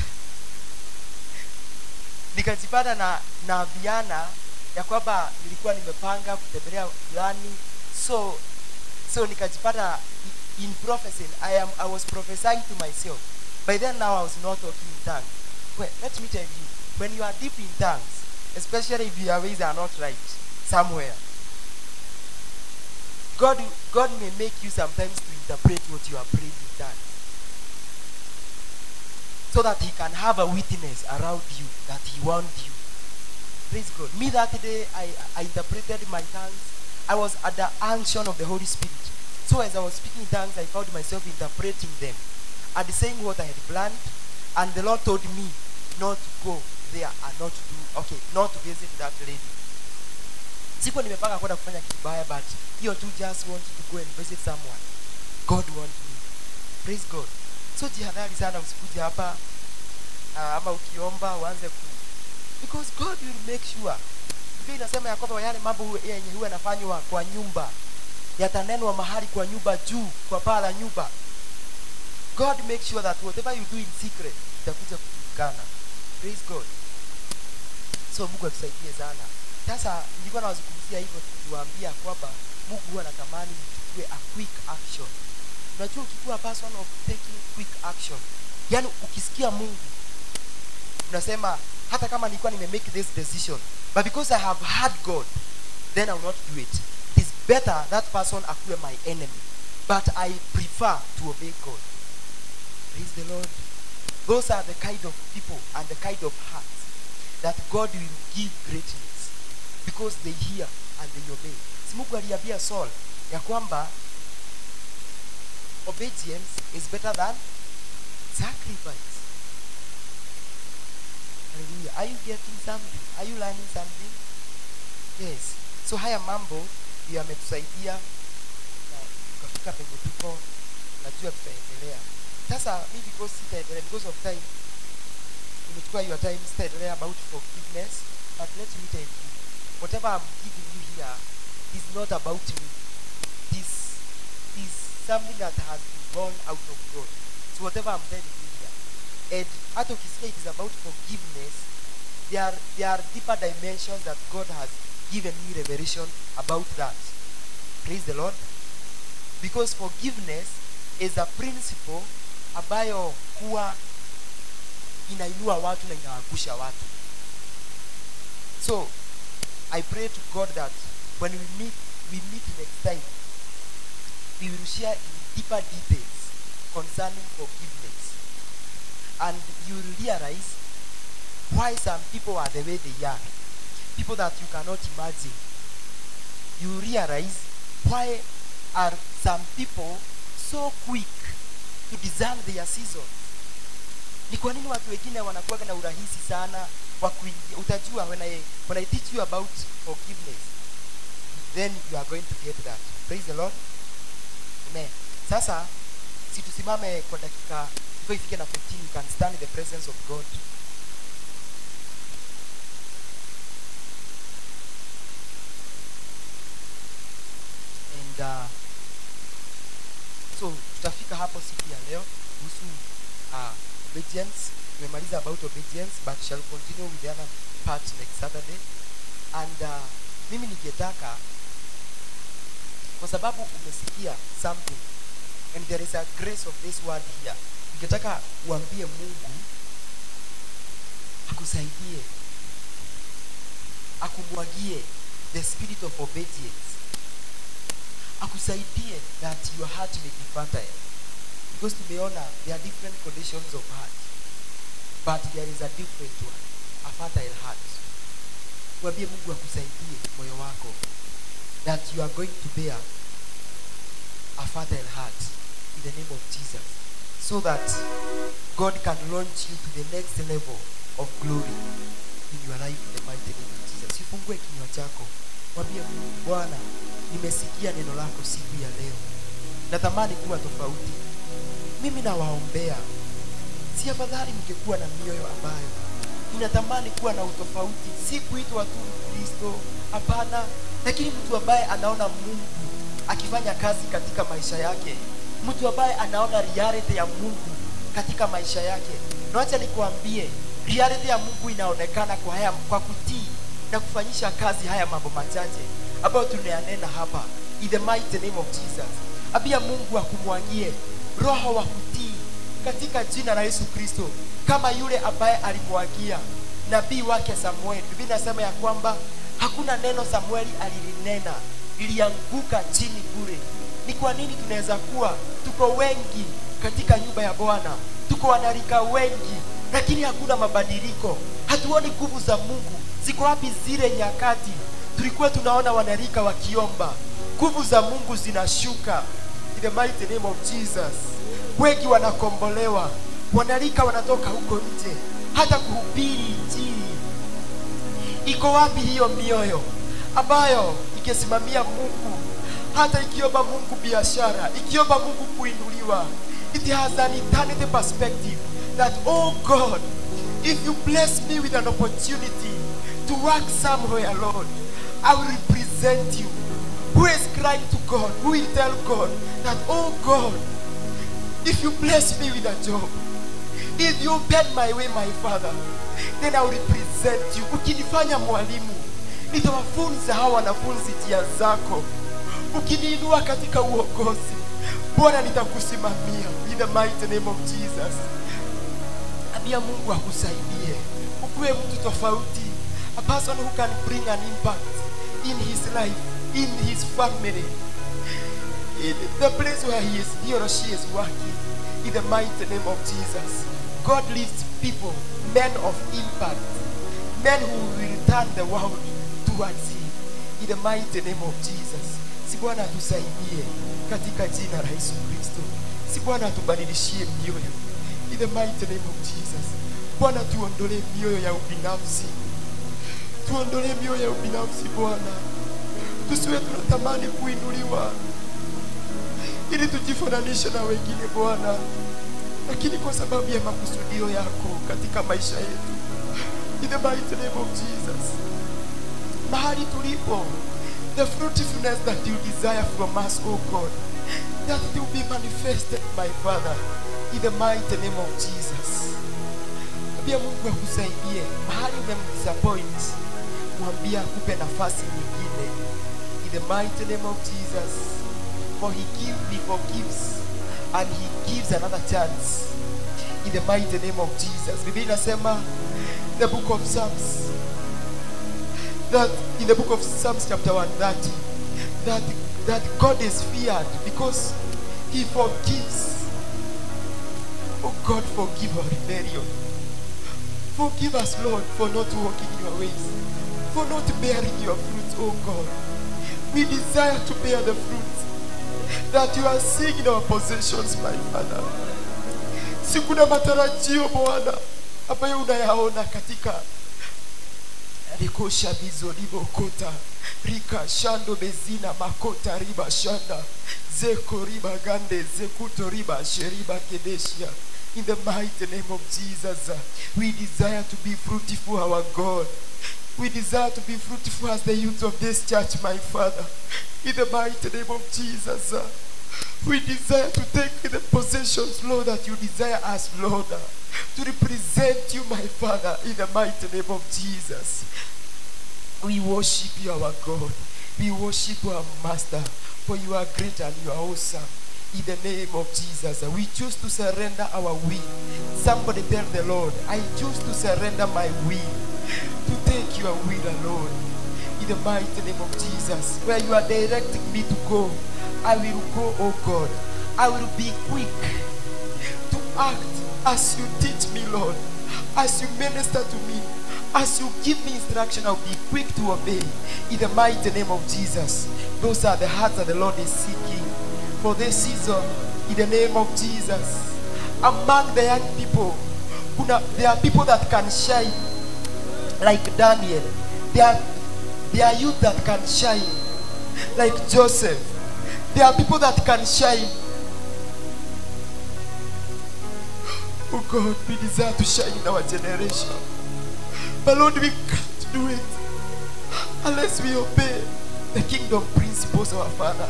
nikajipata na na viana ya kwamba nilikuwa nimepanga kutembelea fulani so so nikajipata i- in prophecy I am I was prophesying to myself by then now I was not talking in tongues well let me tell you when you are deep in tongues especially if your ways are not right somewhere God God may make you sometimes to interpret what you are praying in tongues so that he can have a witness around you that he warned you. Praise God. Me that day, I, I interpreted my tongues. I was at the unction of the Holy Spirit. So as I was speaking in tongues, I found myself interpreting them and saying what I had planned. And the Lord told me not to go there and not to do, okay, not to visit that lady. Sikuwa nimepanga kwenda kufanya kibaya, but hiyo tu just want to go and visit someone. God want me. Praise God. So jihadhari sana usikuje hapa uh, ama ukiomba uanze ku because God will make sure. Biblia inasema ya kwamba yale mambo huwa- yenye huwa yanafanywa kwa nyumba yatanenwa mahali kwa nyumba juu, kwa paa la nyumba. God make sure that whatever you do in secret itakuja kujulikana. Praise God. So Mungu atusaidie sana. Sasa nilikuwa nawazungumzia hivyo tukiwaambia kwamba Mungu huwa anatamani mchukue a quick action. Unajua ukikuwa a person of taking quick action, yaani ukisikia Mungu unasema hata kama nilikuwa nime make this decision but because I have heard God then I will not do it. It is better that person akuwe my enemy but I prefer to obey God. Praise the Lord. Those are the kind of people and the kind of hearts that God will give greatness because they hear and they obey. Si Mungu aliambia Saul ya kwamba obedience is better than sacrifice. Hallelujah. Are you getting something? Are you learning something? Yes. So haya mambo ndio yametusaidia na tukafika penye tuko, najua tutaendelea. Sasa mi because sitaendelea because of time, nimechukua your time, sitaendelea about forgiveness, but let me tell you, whatever I'm giving you here is not about me. It is, is something that has been born out of God. So whatever I'm telling you here, and hata ukisikia it is about forgiveness, there are, there are deeper dimensions that God has given me revelation about that. Praise the Lord. Because forgiveness is a principle ambayo huwa inainua watu na inaangusha watu. So I pray to God that when we meet, we meet next time, we will share in deeper details concerning forgiveness. And you will realize why some people are the way they are. People that you cannot imagine. You realize why are some people so quick to discern their season. Ni kwa nini watu wengine wanakuwa na urahisi sana wa kuingia? Utajua when I, when I teach you about forgiveness, then you are going to get that. Praise the Lord. Amen. Sasa si tusimame kwa dakika before ifike na 15 you can stand in the presence of God. And uh, so tutafika hapo siku ya leo kuhusu uh, obedience. Tumemaliza about obedience but shall continue with the other part next Saturday. and uh, mimi ningetaka kwa sababu umesikia something and there is a grace of this word here ningetaka uambie mungu akusaidie akumwagie the spirit of obedience akusaidie that your heart may be fertile because tumeona there are different conditions of heart but there is a different one a fertile heart mwambie mungu akusaidie moyo wako that you are going to bear a fertile heart in the name of jesus so that god can launch you to the next level of glory in your life in the mighty name of jesus sifungue kinywa chako mwambie mungu bwana nimesikia neno lako siku ya leo natamani kuwa tofauti mimi nawaombea si afadhali mngekuwa na mioyo ambayo inatamani kuwa na utofauti si kuitwa tu kristo hapana lakini mtu ambaye anaona mungu akifanya kazi katika maisha yake mtu ambaye anaona reality ya mungu katika maisha yake na wacha nikuambie reality ya mungu inaonekana kwa haya kwa kutii na kufanyisha kazi haya mambo machache ambayo tunayanena hapa in the mighty name of jesus abia mungu akumwagie roho wa kutii katika jina la yesu kristo kama yule ambaye alimwagia nabii wake samueli biblia inasema ya kwamba hakuna neno samueli alilinena lilianguka chini bure ni kwa nini tunaweza kuwa tuko wengi katika nyumba ya bwana tuko wanarika wengi lakini hakuna mabadiliko hatuoni nguvu za mungu ziko wapi zile nyakati tulikuwa tunaona wanarika wakiomba nguvu za mungu zinashuka in the mighty name of jesus wengi wanakombolewa wanarika wanatoka huko nje hata kuhubiri injili iko wapi hiyo mioyo ambayo ikisimamia mungu hata ikiomba mungu biashara ikiomba mungu kuinuliwa it has an eternity perspective that oh god if you bless me with an opportunity to work somewhere lord i will represent you who is crying to god who will tell god that oh god if you bless me with a job if you open my way my father then i will represent you ukinifanya mwalimu nitawafunza hawa wanafunzi njia zako ukiniinua katika uongozi bwana nitakusimamia in the mighty name of jesus ambia mungu akusaidie ukuwe mtu tofauti a person who can bring an impact in his life in his family in the place where he is he or she is working in the mighty name of jesus god lifts people men of impact men who will turn the world towards him in the mighty name of jesus si bwana atusaidie katika jina la yesu kristo si bwana atubadilishie mioyo in the mighty name of jesus bwana tuondolee mioyo ya ubinafsi tuondolee mioyo ya ubinafsi bwana tusiwe tunatamani kuinuliwa ili tujifananishe na wengine bwana lakini kwa sababu ya makusudio yako katika maisha yetu in the mighty name of jesus mahali tulipo the fruitfulness that you desire from us oh god that it will be manifested my father in the mighty name of jesus pia mungu akusaidie mahali umemdisappoint mwambia akupe nafasi nyingine in the mighty name of jesus for he give, he forgives and he gives another chance in the mighty name of jesus biblia inasema the book of psalms that in the book of psalms chapter 130 that that god is feared because he forgives oh god forgive our rebellion forgive us lord for not walking your ways for not bearing your fruit oh god we desire to bear the fruit that you are seeing in our possessions my father si kuna matarajio bwana ambayo unayaona katika rikosha bizo libokota rika shando bezina makota riba shanda zeko riba gande zekuto riba sheriba kedeshia in the mighty name of jesus uh, we desire to be fruitful our god we desire to be fruitful as the youth of this church my father in the mighty name of jesus uh, we desire to take the possessions lord that you desire us lord uh, to represent you my father in the mighty name of jesus We worship you, our God. We worship our Master, for you are great and you are awesome. In the name of Jesus, we choose to surrender our will. Somebody tell the Lord, I choose to surrender my will, to take your will alone. In the mighty name of Jesus, where you are directing me to go, I will go, oh God. I will be quick to act as you teach me, Lord, as you minister to me, as you give me instruction, I'll be quick to obey. In the mighty name of Jesus, those are the hearts that the Lord is seeking for this season. In the name of Jesus, among the young people, kuna- there are people that can shine like Daniel. There are, there are youth that can shine like Joseph. There are people that can shine. Oh God, we desire to shine in our generation. But Lord, we can't do it unless we obey the kingdom principles of our Father.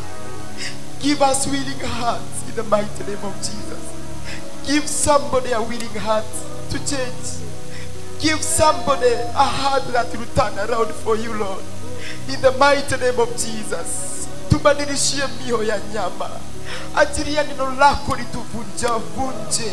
Give us willing hearts in the mighty name of Jesus. Give somebody a willing heart to change. Give somebody a heart that will turn around for you, Lord. In the mighty name of Jesus. Tubadilishie mioyo ya nyama. Achilia neno lako lituvunja vunje,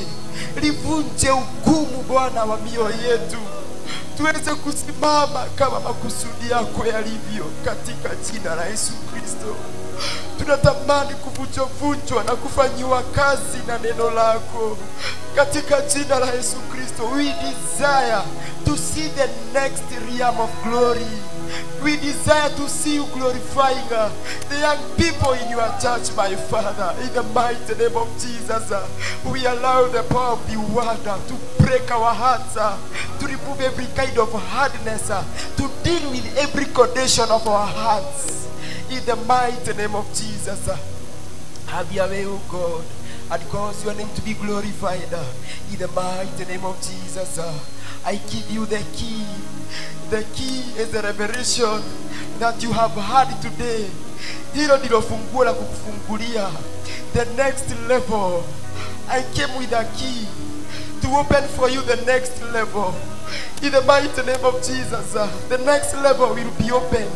livunje ugumu Bwana wa mioyo yetu, tuweze kusimama kama makusudi yako yalivyo, katika jina la Yesu Kristo. Tunatamani kuvunjwavunjwa na kufanyiwa kazi na neno lako katika jina la Yesu Kristo. We desire to see the next realm of glory. We desire to see you glorifying uh, the young people in your church, my Father. In the mighty name of Jesus, uh, we allow the power of the word uh, to break our hearts, uh, to remove every kind of hardness, uh, to deal with every condition of our hearts. In the mighty name of Jesus, uh, have your way, O God, and cause your name to be glorified. uh, In the mighty name of Jesus, uh, I give you the key. The key is the revelation that you have had today. Hilo ndilo funguo la kukufungulia the next level. I came with a key to open for you the next level. In the mighty name of Jesus, uh, the next level will be opened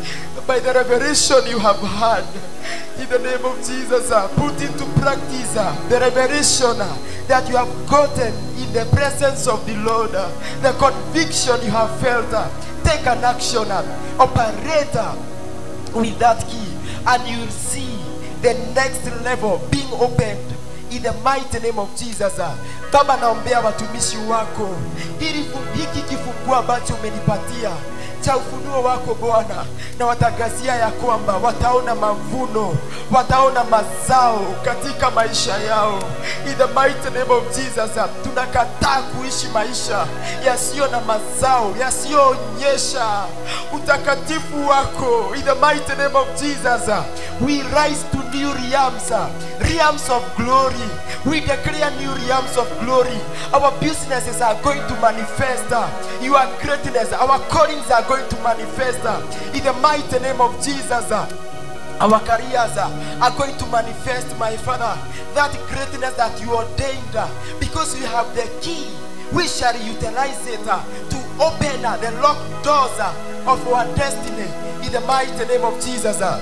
by the revelation you have had. In the name of Jesus, uh, put into practice uh, the revelation uh, that you have gotten in the presence of the Lord, uh, the conviction you have felt. uh, take an action, uh, operate uh, with that key, and you will see the next level being opened in the mighty name of Jesus. uh. Baba, naombea watumishi wako ili fu- hiki kifungua ambacho umenipatia cha ufunuo wako Bwana, na watangazia ya kwamba wataona mavuno, wataona mazao katika maisha yao. In the mighty name of Jesus, uh, tunakataa kuishi maisha yasiyo na mazao, yasiyoonyesha utakatifu wako. In the mighty name of Jesus, uh, we rise to new realms, uh, realms of glory. We declare new realms of glory. Our businesses are going to manifest uh, your greatness. Our callings are going to manifest uh, in the mighty name of Jesus. uh, our careers uh, are going to manifest, my Father, that greatness that you ordained uh, because we have the key. We shall utilize it uh, to open uh, the locked doors uh, of our destiny in the mighty name of Jesus. uh.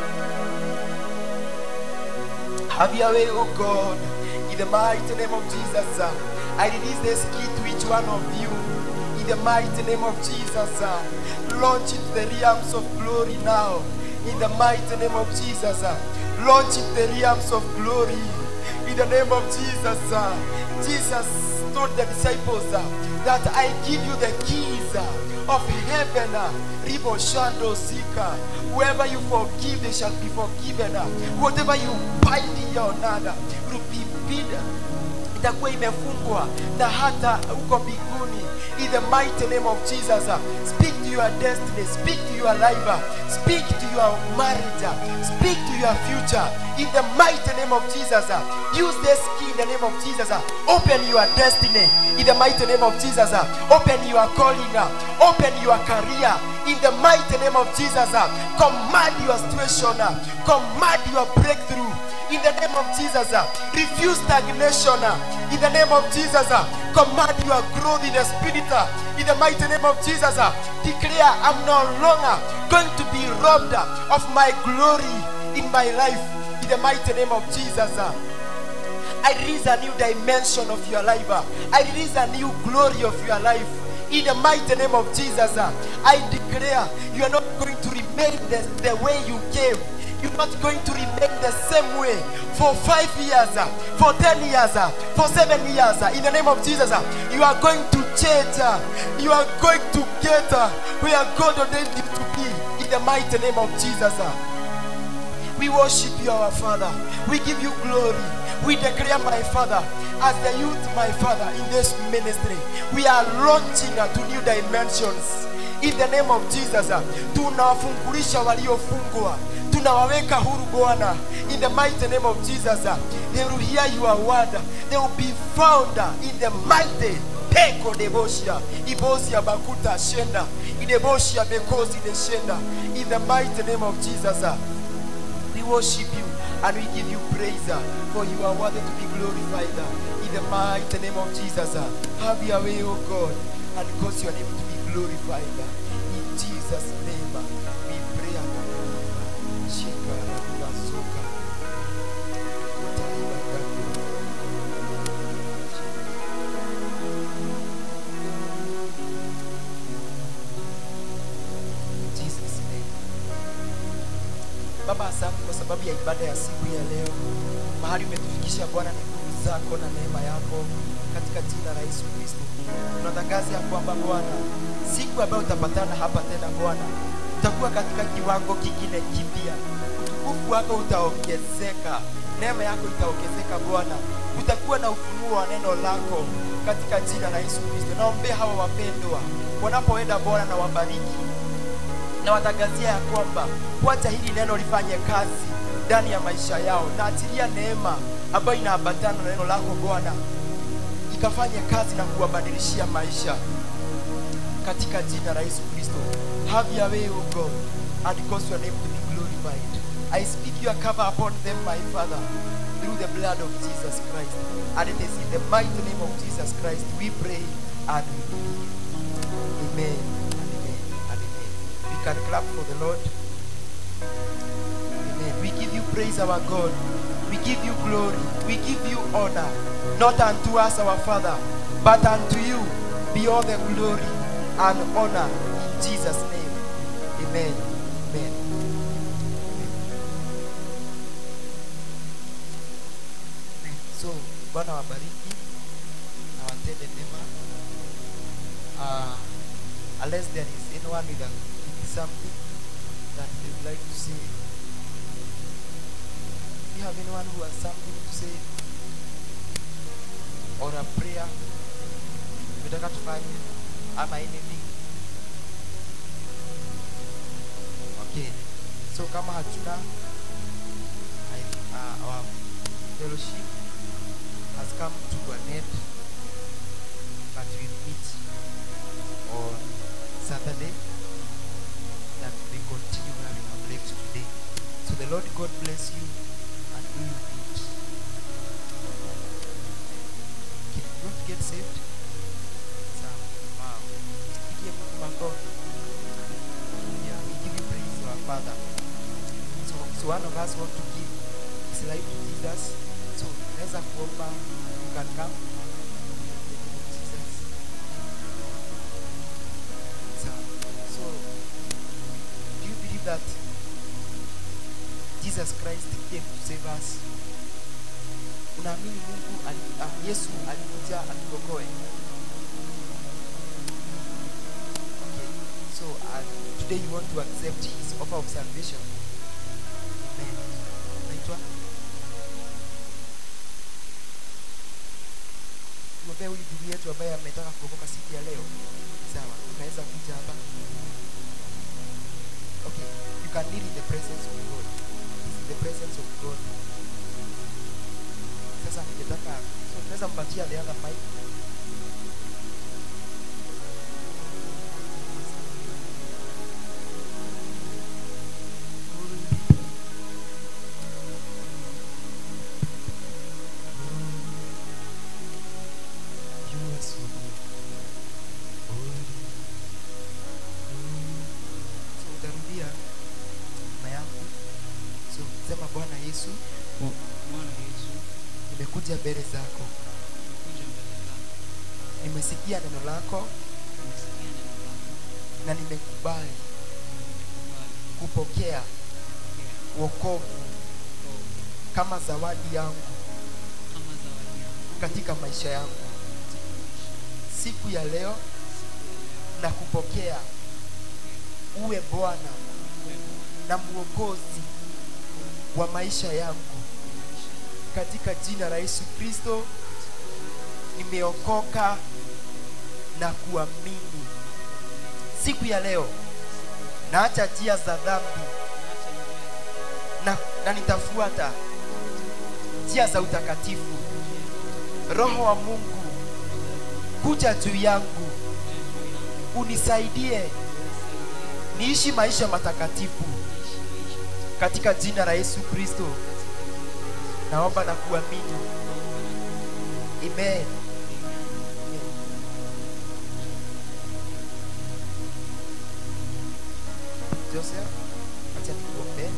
Have your way, oh God, in the mighty name of Jesus. uh, I release this key to each one of you. In the mighty name of Jesus, uh, launch into the realms of glory now. In the mighty name of Jesus, uh, launch into the realms of glory. In the name of Jesus, uh, Jesus told the disciples uh, that I give you the keys uh, of heaven. Uh, Ribo Shando Sika. Whoever you forgive, they shall be forgiven. Uh, whatever you bind in your nada will be bidden itakuwa imefungwa na hata huko mbinguni in the mighty name of jesus uh, speak to your destiny speak to your life uh, speak to your marriage uh, speak to your future in the mighty name of jesus uh, use this key in the name of jesus uh, open your destiny in the mighty name of jesus uh, open your calling uh, open your career in the mighty name of jesus uh, command your situation uh, command your breakthrough In the name of Jesus, uh, refuse stagnation. uh, In the name of Jesus, uh, command your growth in the spirit. uh, In the mighty name of Jesus, uh, declare I'm no longer going to be robbed uh, of my glory in my life. In the mighty name of Jesus. uh, I release a new dimension of your life. uh. I release a new glory of your life. In the mighty name of Jesus, uh, I declare you are not going to remain the, the way you came. You're not going to remain the same way for five years, uh, for ten years, uh, for seven years. uh. In the name of Jesus, uh, you are going to change. uh. You are going to get uh, where God ordained you to be. In the mighty name of Jesus. uh. We worship you, our Father. We give you glory. We declare, my Father, as the youth, my Father, in this ministry, we are launching uh, to new dimensions. In the name of Jesus, uh, tunawafungulisha waliofungwa, tunawaweka huru Bwana. In the mighty name of Jesus, uh, they will hear your word. They will be found uh, in the mighty peko deboshia ibosia bakuta shenda ideboshia bekozi de shenda in the mighty name of Jesus. uh, we worship you and we give you praise uh, for you are worthy to be glorified uh, in the mighty name of Jesus. uh. Have your way, O God, and cause your name to be glorified uh, in Jesus' name. uh, We pray. uh, Shika rabula soka. Utaiba gato. In Jesus' name. Baba, asante kwa sababu ya ibada ya siku ya leo. Mahali umetufikisha Bwana ni nguvu zako na neema yako, katika jina la Yesu Kristo. Tunatangaza ya kwamba Bwana, siku ambayo utapatana hapa tena Bwana, utakuwa katika kiwango kingine kipya. Utukufu wako utaongezeka, neema yako itaongezeka Bwana. Utakuwa na ufunuo wa neno lako katika jina la Yesu Kristo. Naombea hawa wapendwa wanapoenda Bwana na wabariki na watangazia ya kwamba wacha hili neno lifanye kazi ndani ya maisha yao, na achilia neema ambayo inaambatana na neno lako Bwana ikafanye kazi na kuwabadilishia maisha katika jina la Yesu Kristo. Have your way, O God, and cause your name to be glorified. I speak your cover upon them, my Father, through the blood of Jesus Christ. And it is in the mighty name of Jesus Christ we pray and we believe. Amen and amen and amen. We can clap for the Lord. Amen. We give you praise, our God. We give you glory. We give you honor. Not unto us, our Father, but unto you be all the glory and honor in Jesus' name. Amen. Amen. Amen. So, Bwana wabariki na watende mema. Uh, unless there is anyone with, a, with something that they would like to say. Do you have anyone who has something to say? Or a prayer? Unataka tufanye ama anything? Okay. So kama hatuna I, uh, our fellowship has come to an end but we meet on Saturday that we continue where we have left today. So the Lord God bless you and do you good. Okay, you want to get saved? Sawa. Wow. Pigie Mungu makofi. Yeah, we give you praise, our Father. So, so one of us want to give his life to Jesus. So naweza kuomba you can come. In the name of Jesus. Sawa. So, do you believe that Jesus Christ came to save us? Unaamini Mungu ali, uh, Yesu alikuja atuokoe? Okay. So, uh, today you want to accept his offer of salvation. Amen. Naitwa tuombee huyu ndugu yetu ambaye ametaka kuokoka siku ya leo. Sawa, unaweza kuja hapa. Okay, you can kneel in the presence of God. This is the presence of God. Sasa ningetaka so tunaweza mpatia the other mic. Yesu, kwa Bwana Yesu, nimekuja mbele zako, nimekuja mbele zako, nimesikia neno lako nimesikia neno lako, na nimekubali nimekubali kupokea kupokea wokovu wokovu kama zawadi yangu kama zawadi yangu katika maisha yangu. katika maisha Siku ya leo siku ya leo. na kupokea uwe Bwana Wewe na mwokozi wa maisha yangu maisha katika jina la Yesu Kristo. Nimeokoka na kuamini. Siku ya leo naacha njia za dhambi naacha njia na, na nitafuata njia za utakatifu. Roho wa Mungu kuja juu yangu, unisaidie niishi maisha matakatifu katika jina la Yesu Kristo. Naomba na kuamini. Amen. Joseph, acha nikuombe.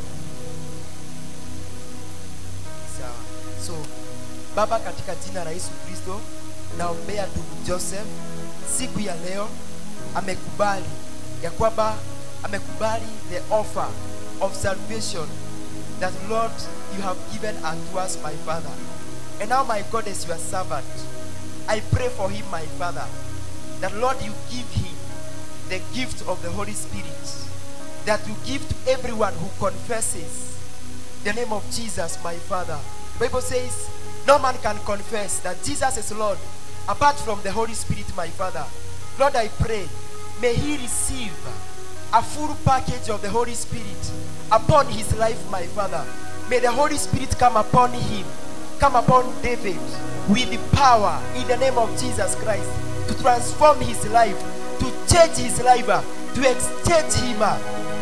Sawa. So, Baba, katika jina la Yesu Kristo, naombea ndugu Joseph siku ya leo amekubali ya kwamba amekubali the offer of salvation that Lord you have given unto us my Father. And now my God is your servant. I pray for him my Father that Lord you give him the gift of the Holy Spirit that you give to everyone who confesses the name of Jesus, my Father. Bible says, no man can confess that Jesus is Lord apart from the Holy Spirit, my Father. Lord, I pray, may he receive a full package of the Holy Spirit upon his life, my Father. May the Holy Spirit come upon him, come upon David with the power in the name of Jesus Christ to transform his life, to change his life, uh, to exchange him. uh,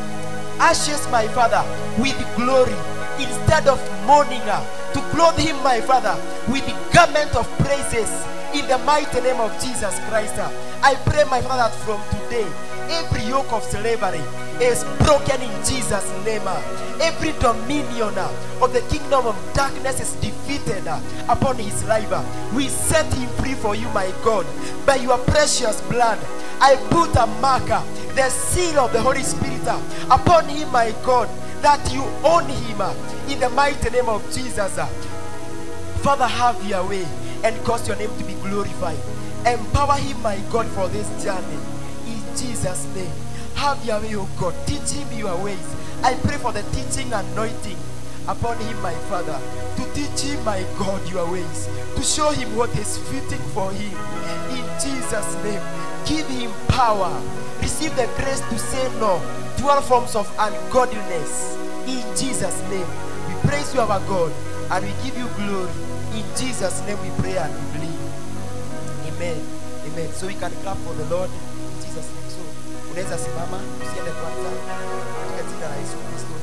ashes, my Father, with glory instead of mourning, uh, to clothe him, my Father, with the garment of praises in the mighty name of Jesus Christ. uh. I pray, my Father, that from today, every yoke of slavery is broken in Jesus' name. uh. Every dominion uh, of the kingdom of darkness is defeated uh, upon his life. uh. We set him free for you, my God, by your precious blood. I put a marker, the seal of the Holy Spirit uh, upon him, my God, that you own him uh, in the mighty name of Jesus. uh. Father, have your way and cause your name to be glorified. Empower him, my God, for this journey. In Jesus' name. Have your way, O God. Teach him your ways. I pray for the teaching anointing upon him, my Father. To teach him, my God, your ways. To show him what is fitting for him. In Jesus' name. Give him power. Receive the grace to say no to all forms of ungodliness. In Jesus' name. We praise you, our God, and we give you glory. In Jesus' name we pray and we believe. Amen. Amen. So we can clap for the Lord in Jesus' name. So unaweza simama, usiende kwanza katika jina la Yesu Kristo.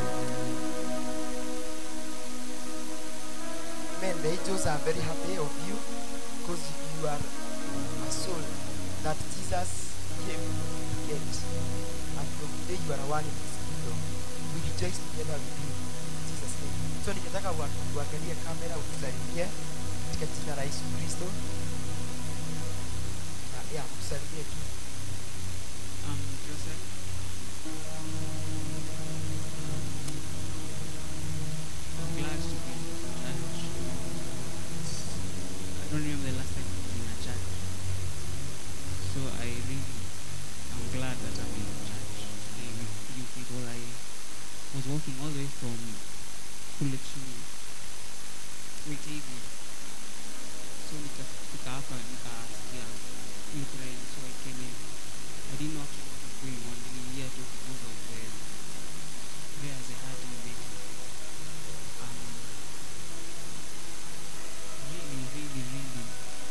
Amen. The angels are very happy of you because you are a soul that Jesus came to get. And from today you are one in his kingdom. We rejoice together with you. In Jesus' name. So ningetaka wa- uangalie kamera utusalimie katika jina la Yesu Kristo. Na ya kusalimie tu. Um, Joseph, I'm glad to be in church. I don't remember the last time I've been in a church. So I really, I'm glad that I'm in church today with you people. I was walking all the way from Kulechini, Witavia. So nikafika hapa nikasikia you praying, so I came in. I didn't know actually what was going on. Niliingia tu because of the prayers I had in the um, really, really, really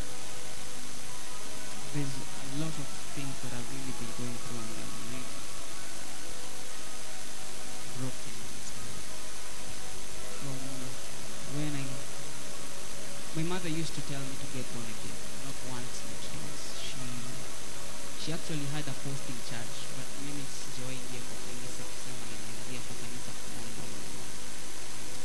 there's a lot of things that I've really been going through and I'm really broken inside. From when I my mother used to tell me to get born again, not once but twice. She she actually had a post in church, but mimi sijawahi ingia kwa kanisa kusema ninaingia kwa kanisa kuomba.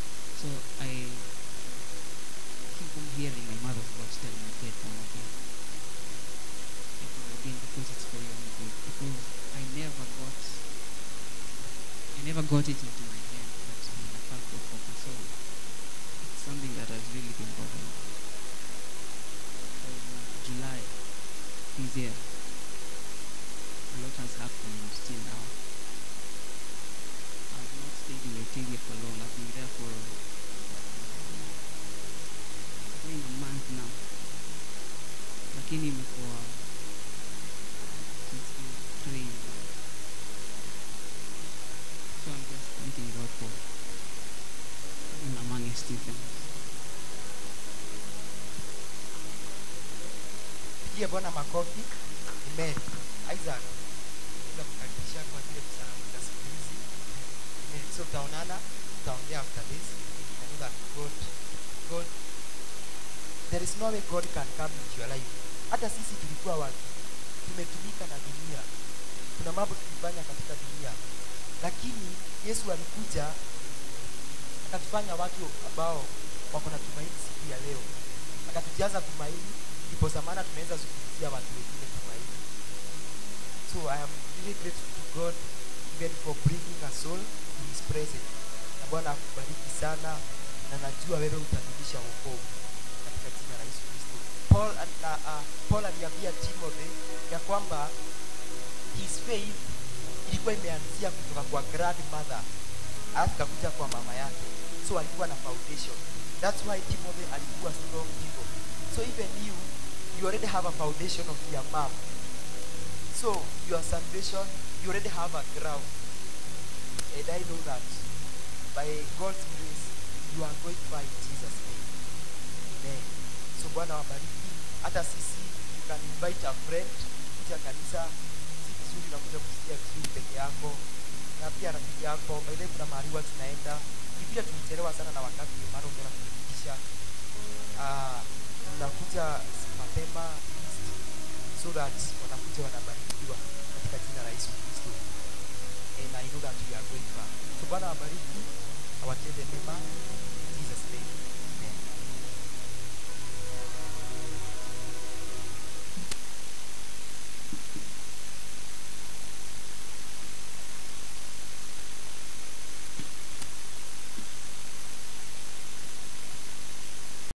never got it into my head that ninafaa kuokoka so it's something that has really been bothering me from july this year a lot has happened till now i've not stayed in Etiria for long i've been there for going a month now lakini imekuwa since being trained so i'm just thanking god for being among Stephen. pigie bwana makofi amen isaac za kukaribisha kwa zile salamu za siku hizi amen so tutaonana tutaongea after this I know that god god there is no way god can come into your life hata sisi tulikuwa watu tumetumika na dunia kuna mambo tulifanya katika dunia lakini yesu alikuja akatufanya watu ambao wako na tumaini siku ya leo akatujaza tumaini ndiposa maana tunaweza zungumzia watu wengine tumaini so i am really grateful to god even for bringing a soul to his presence na bwana akubariki sana na najua wewe utarudisha wokovu katika jina la yesu kristo paul, uh, uh, paul aliambia timothy ya kwamba his faith ilikuwa imeanzia kutoka kwa grandmother alafu ikakuja kwa mama yake so alikuwa na foundation that's why timothy alikuwa strong hivyo so even you you already have a foundation of your mom so your salvation you already have a ground and i know that by god's grace you are going by jesus name amen so bwana wabariki hata sisi you can invite a friend kuja kanisa si vizuri unakuja kusikia vizuri peke yako na pia rafiki yako baile kuna mahali huwa tunaenda ni vile tulichelewa sana na wakati ndio maana umeona kufikisha ah, mnakuja mapema at least, so that wanakuja wanabarikiwa katika jina la yesu kristo and i know that we are going far so bwana wabariki awatende mema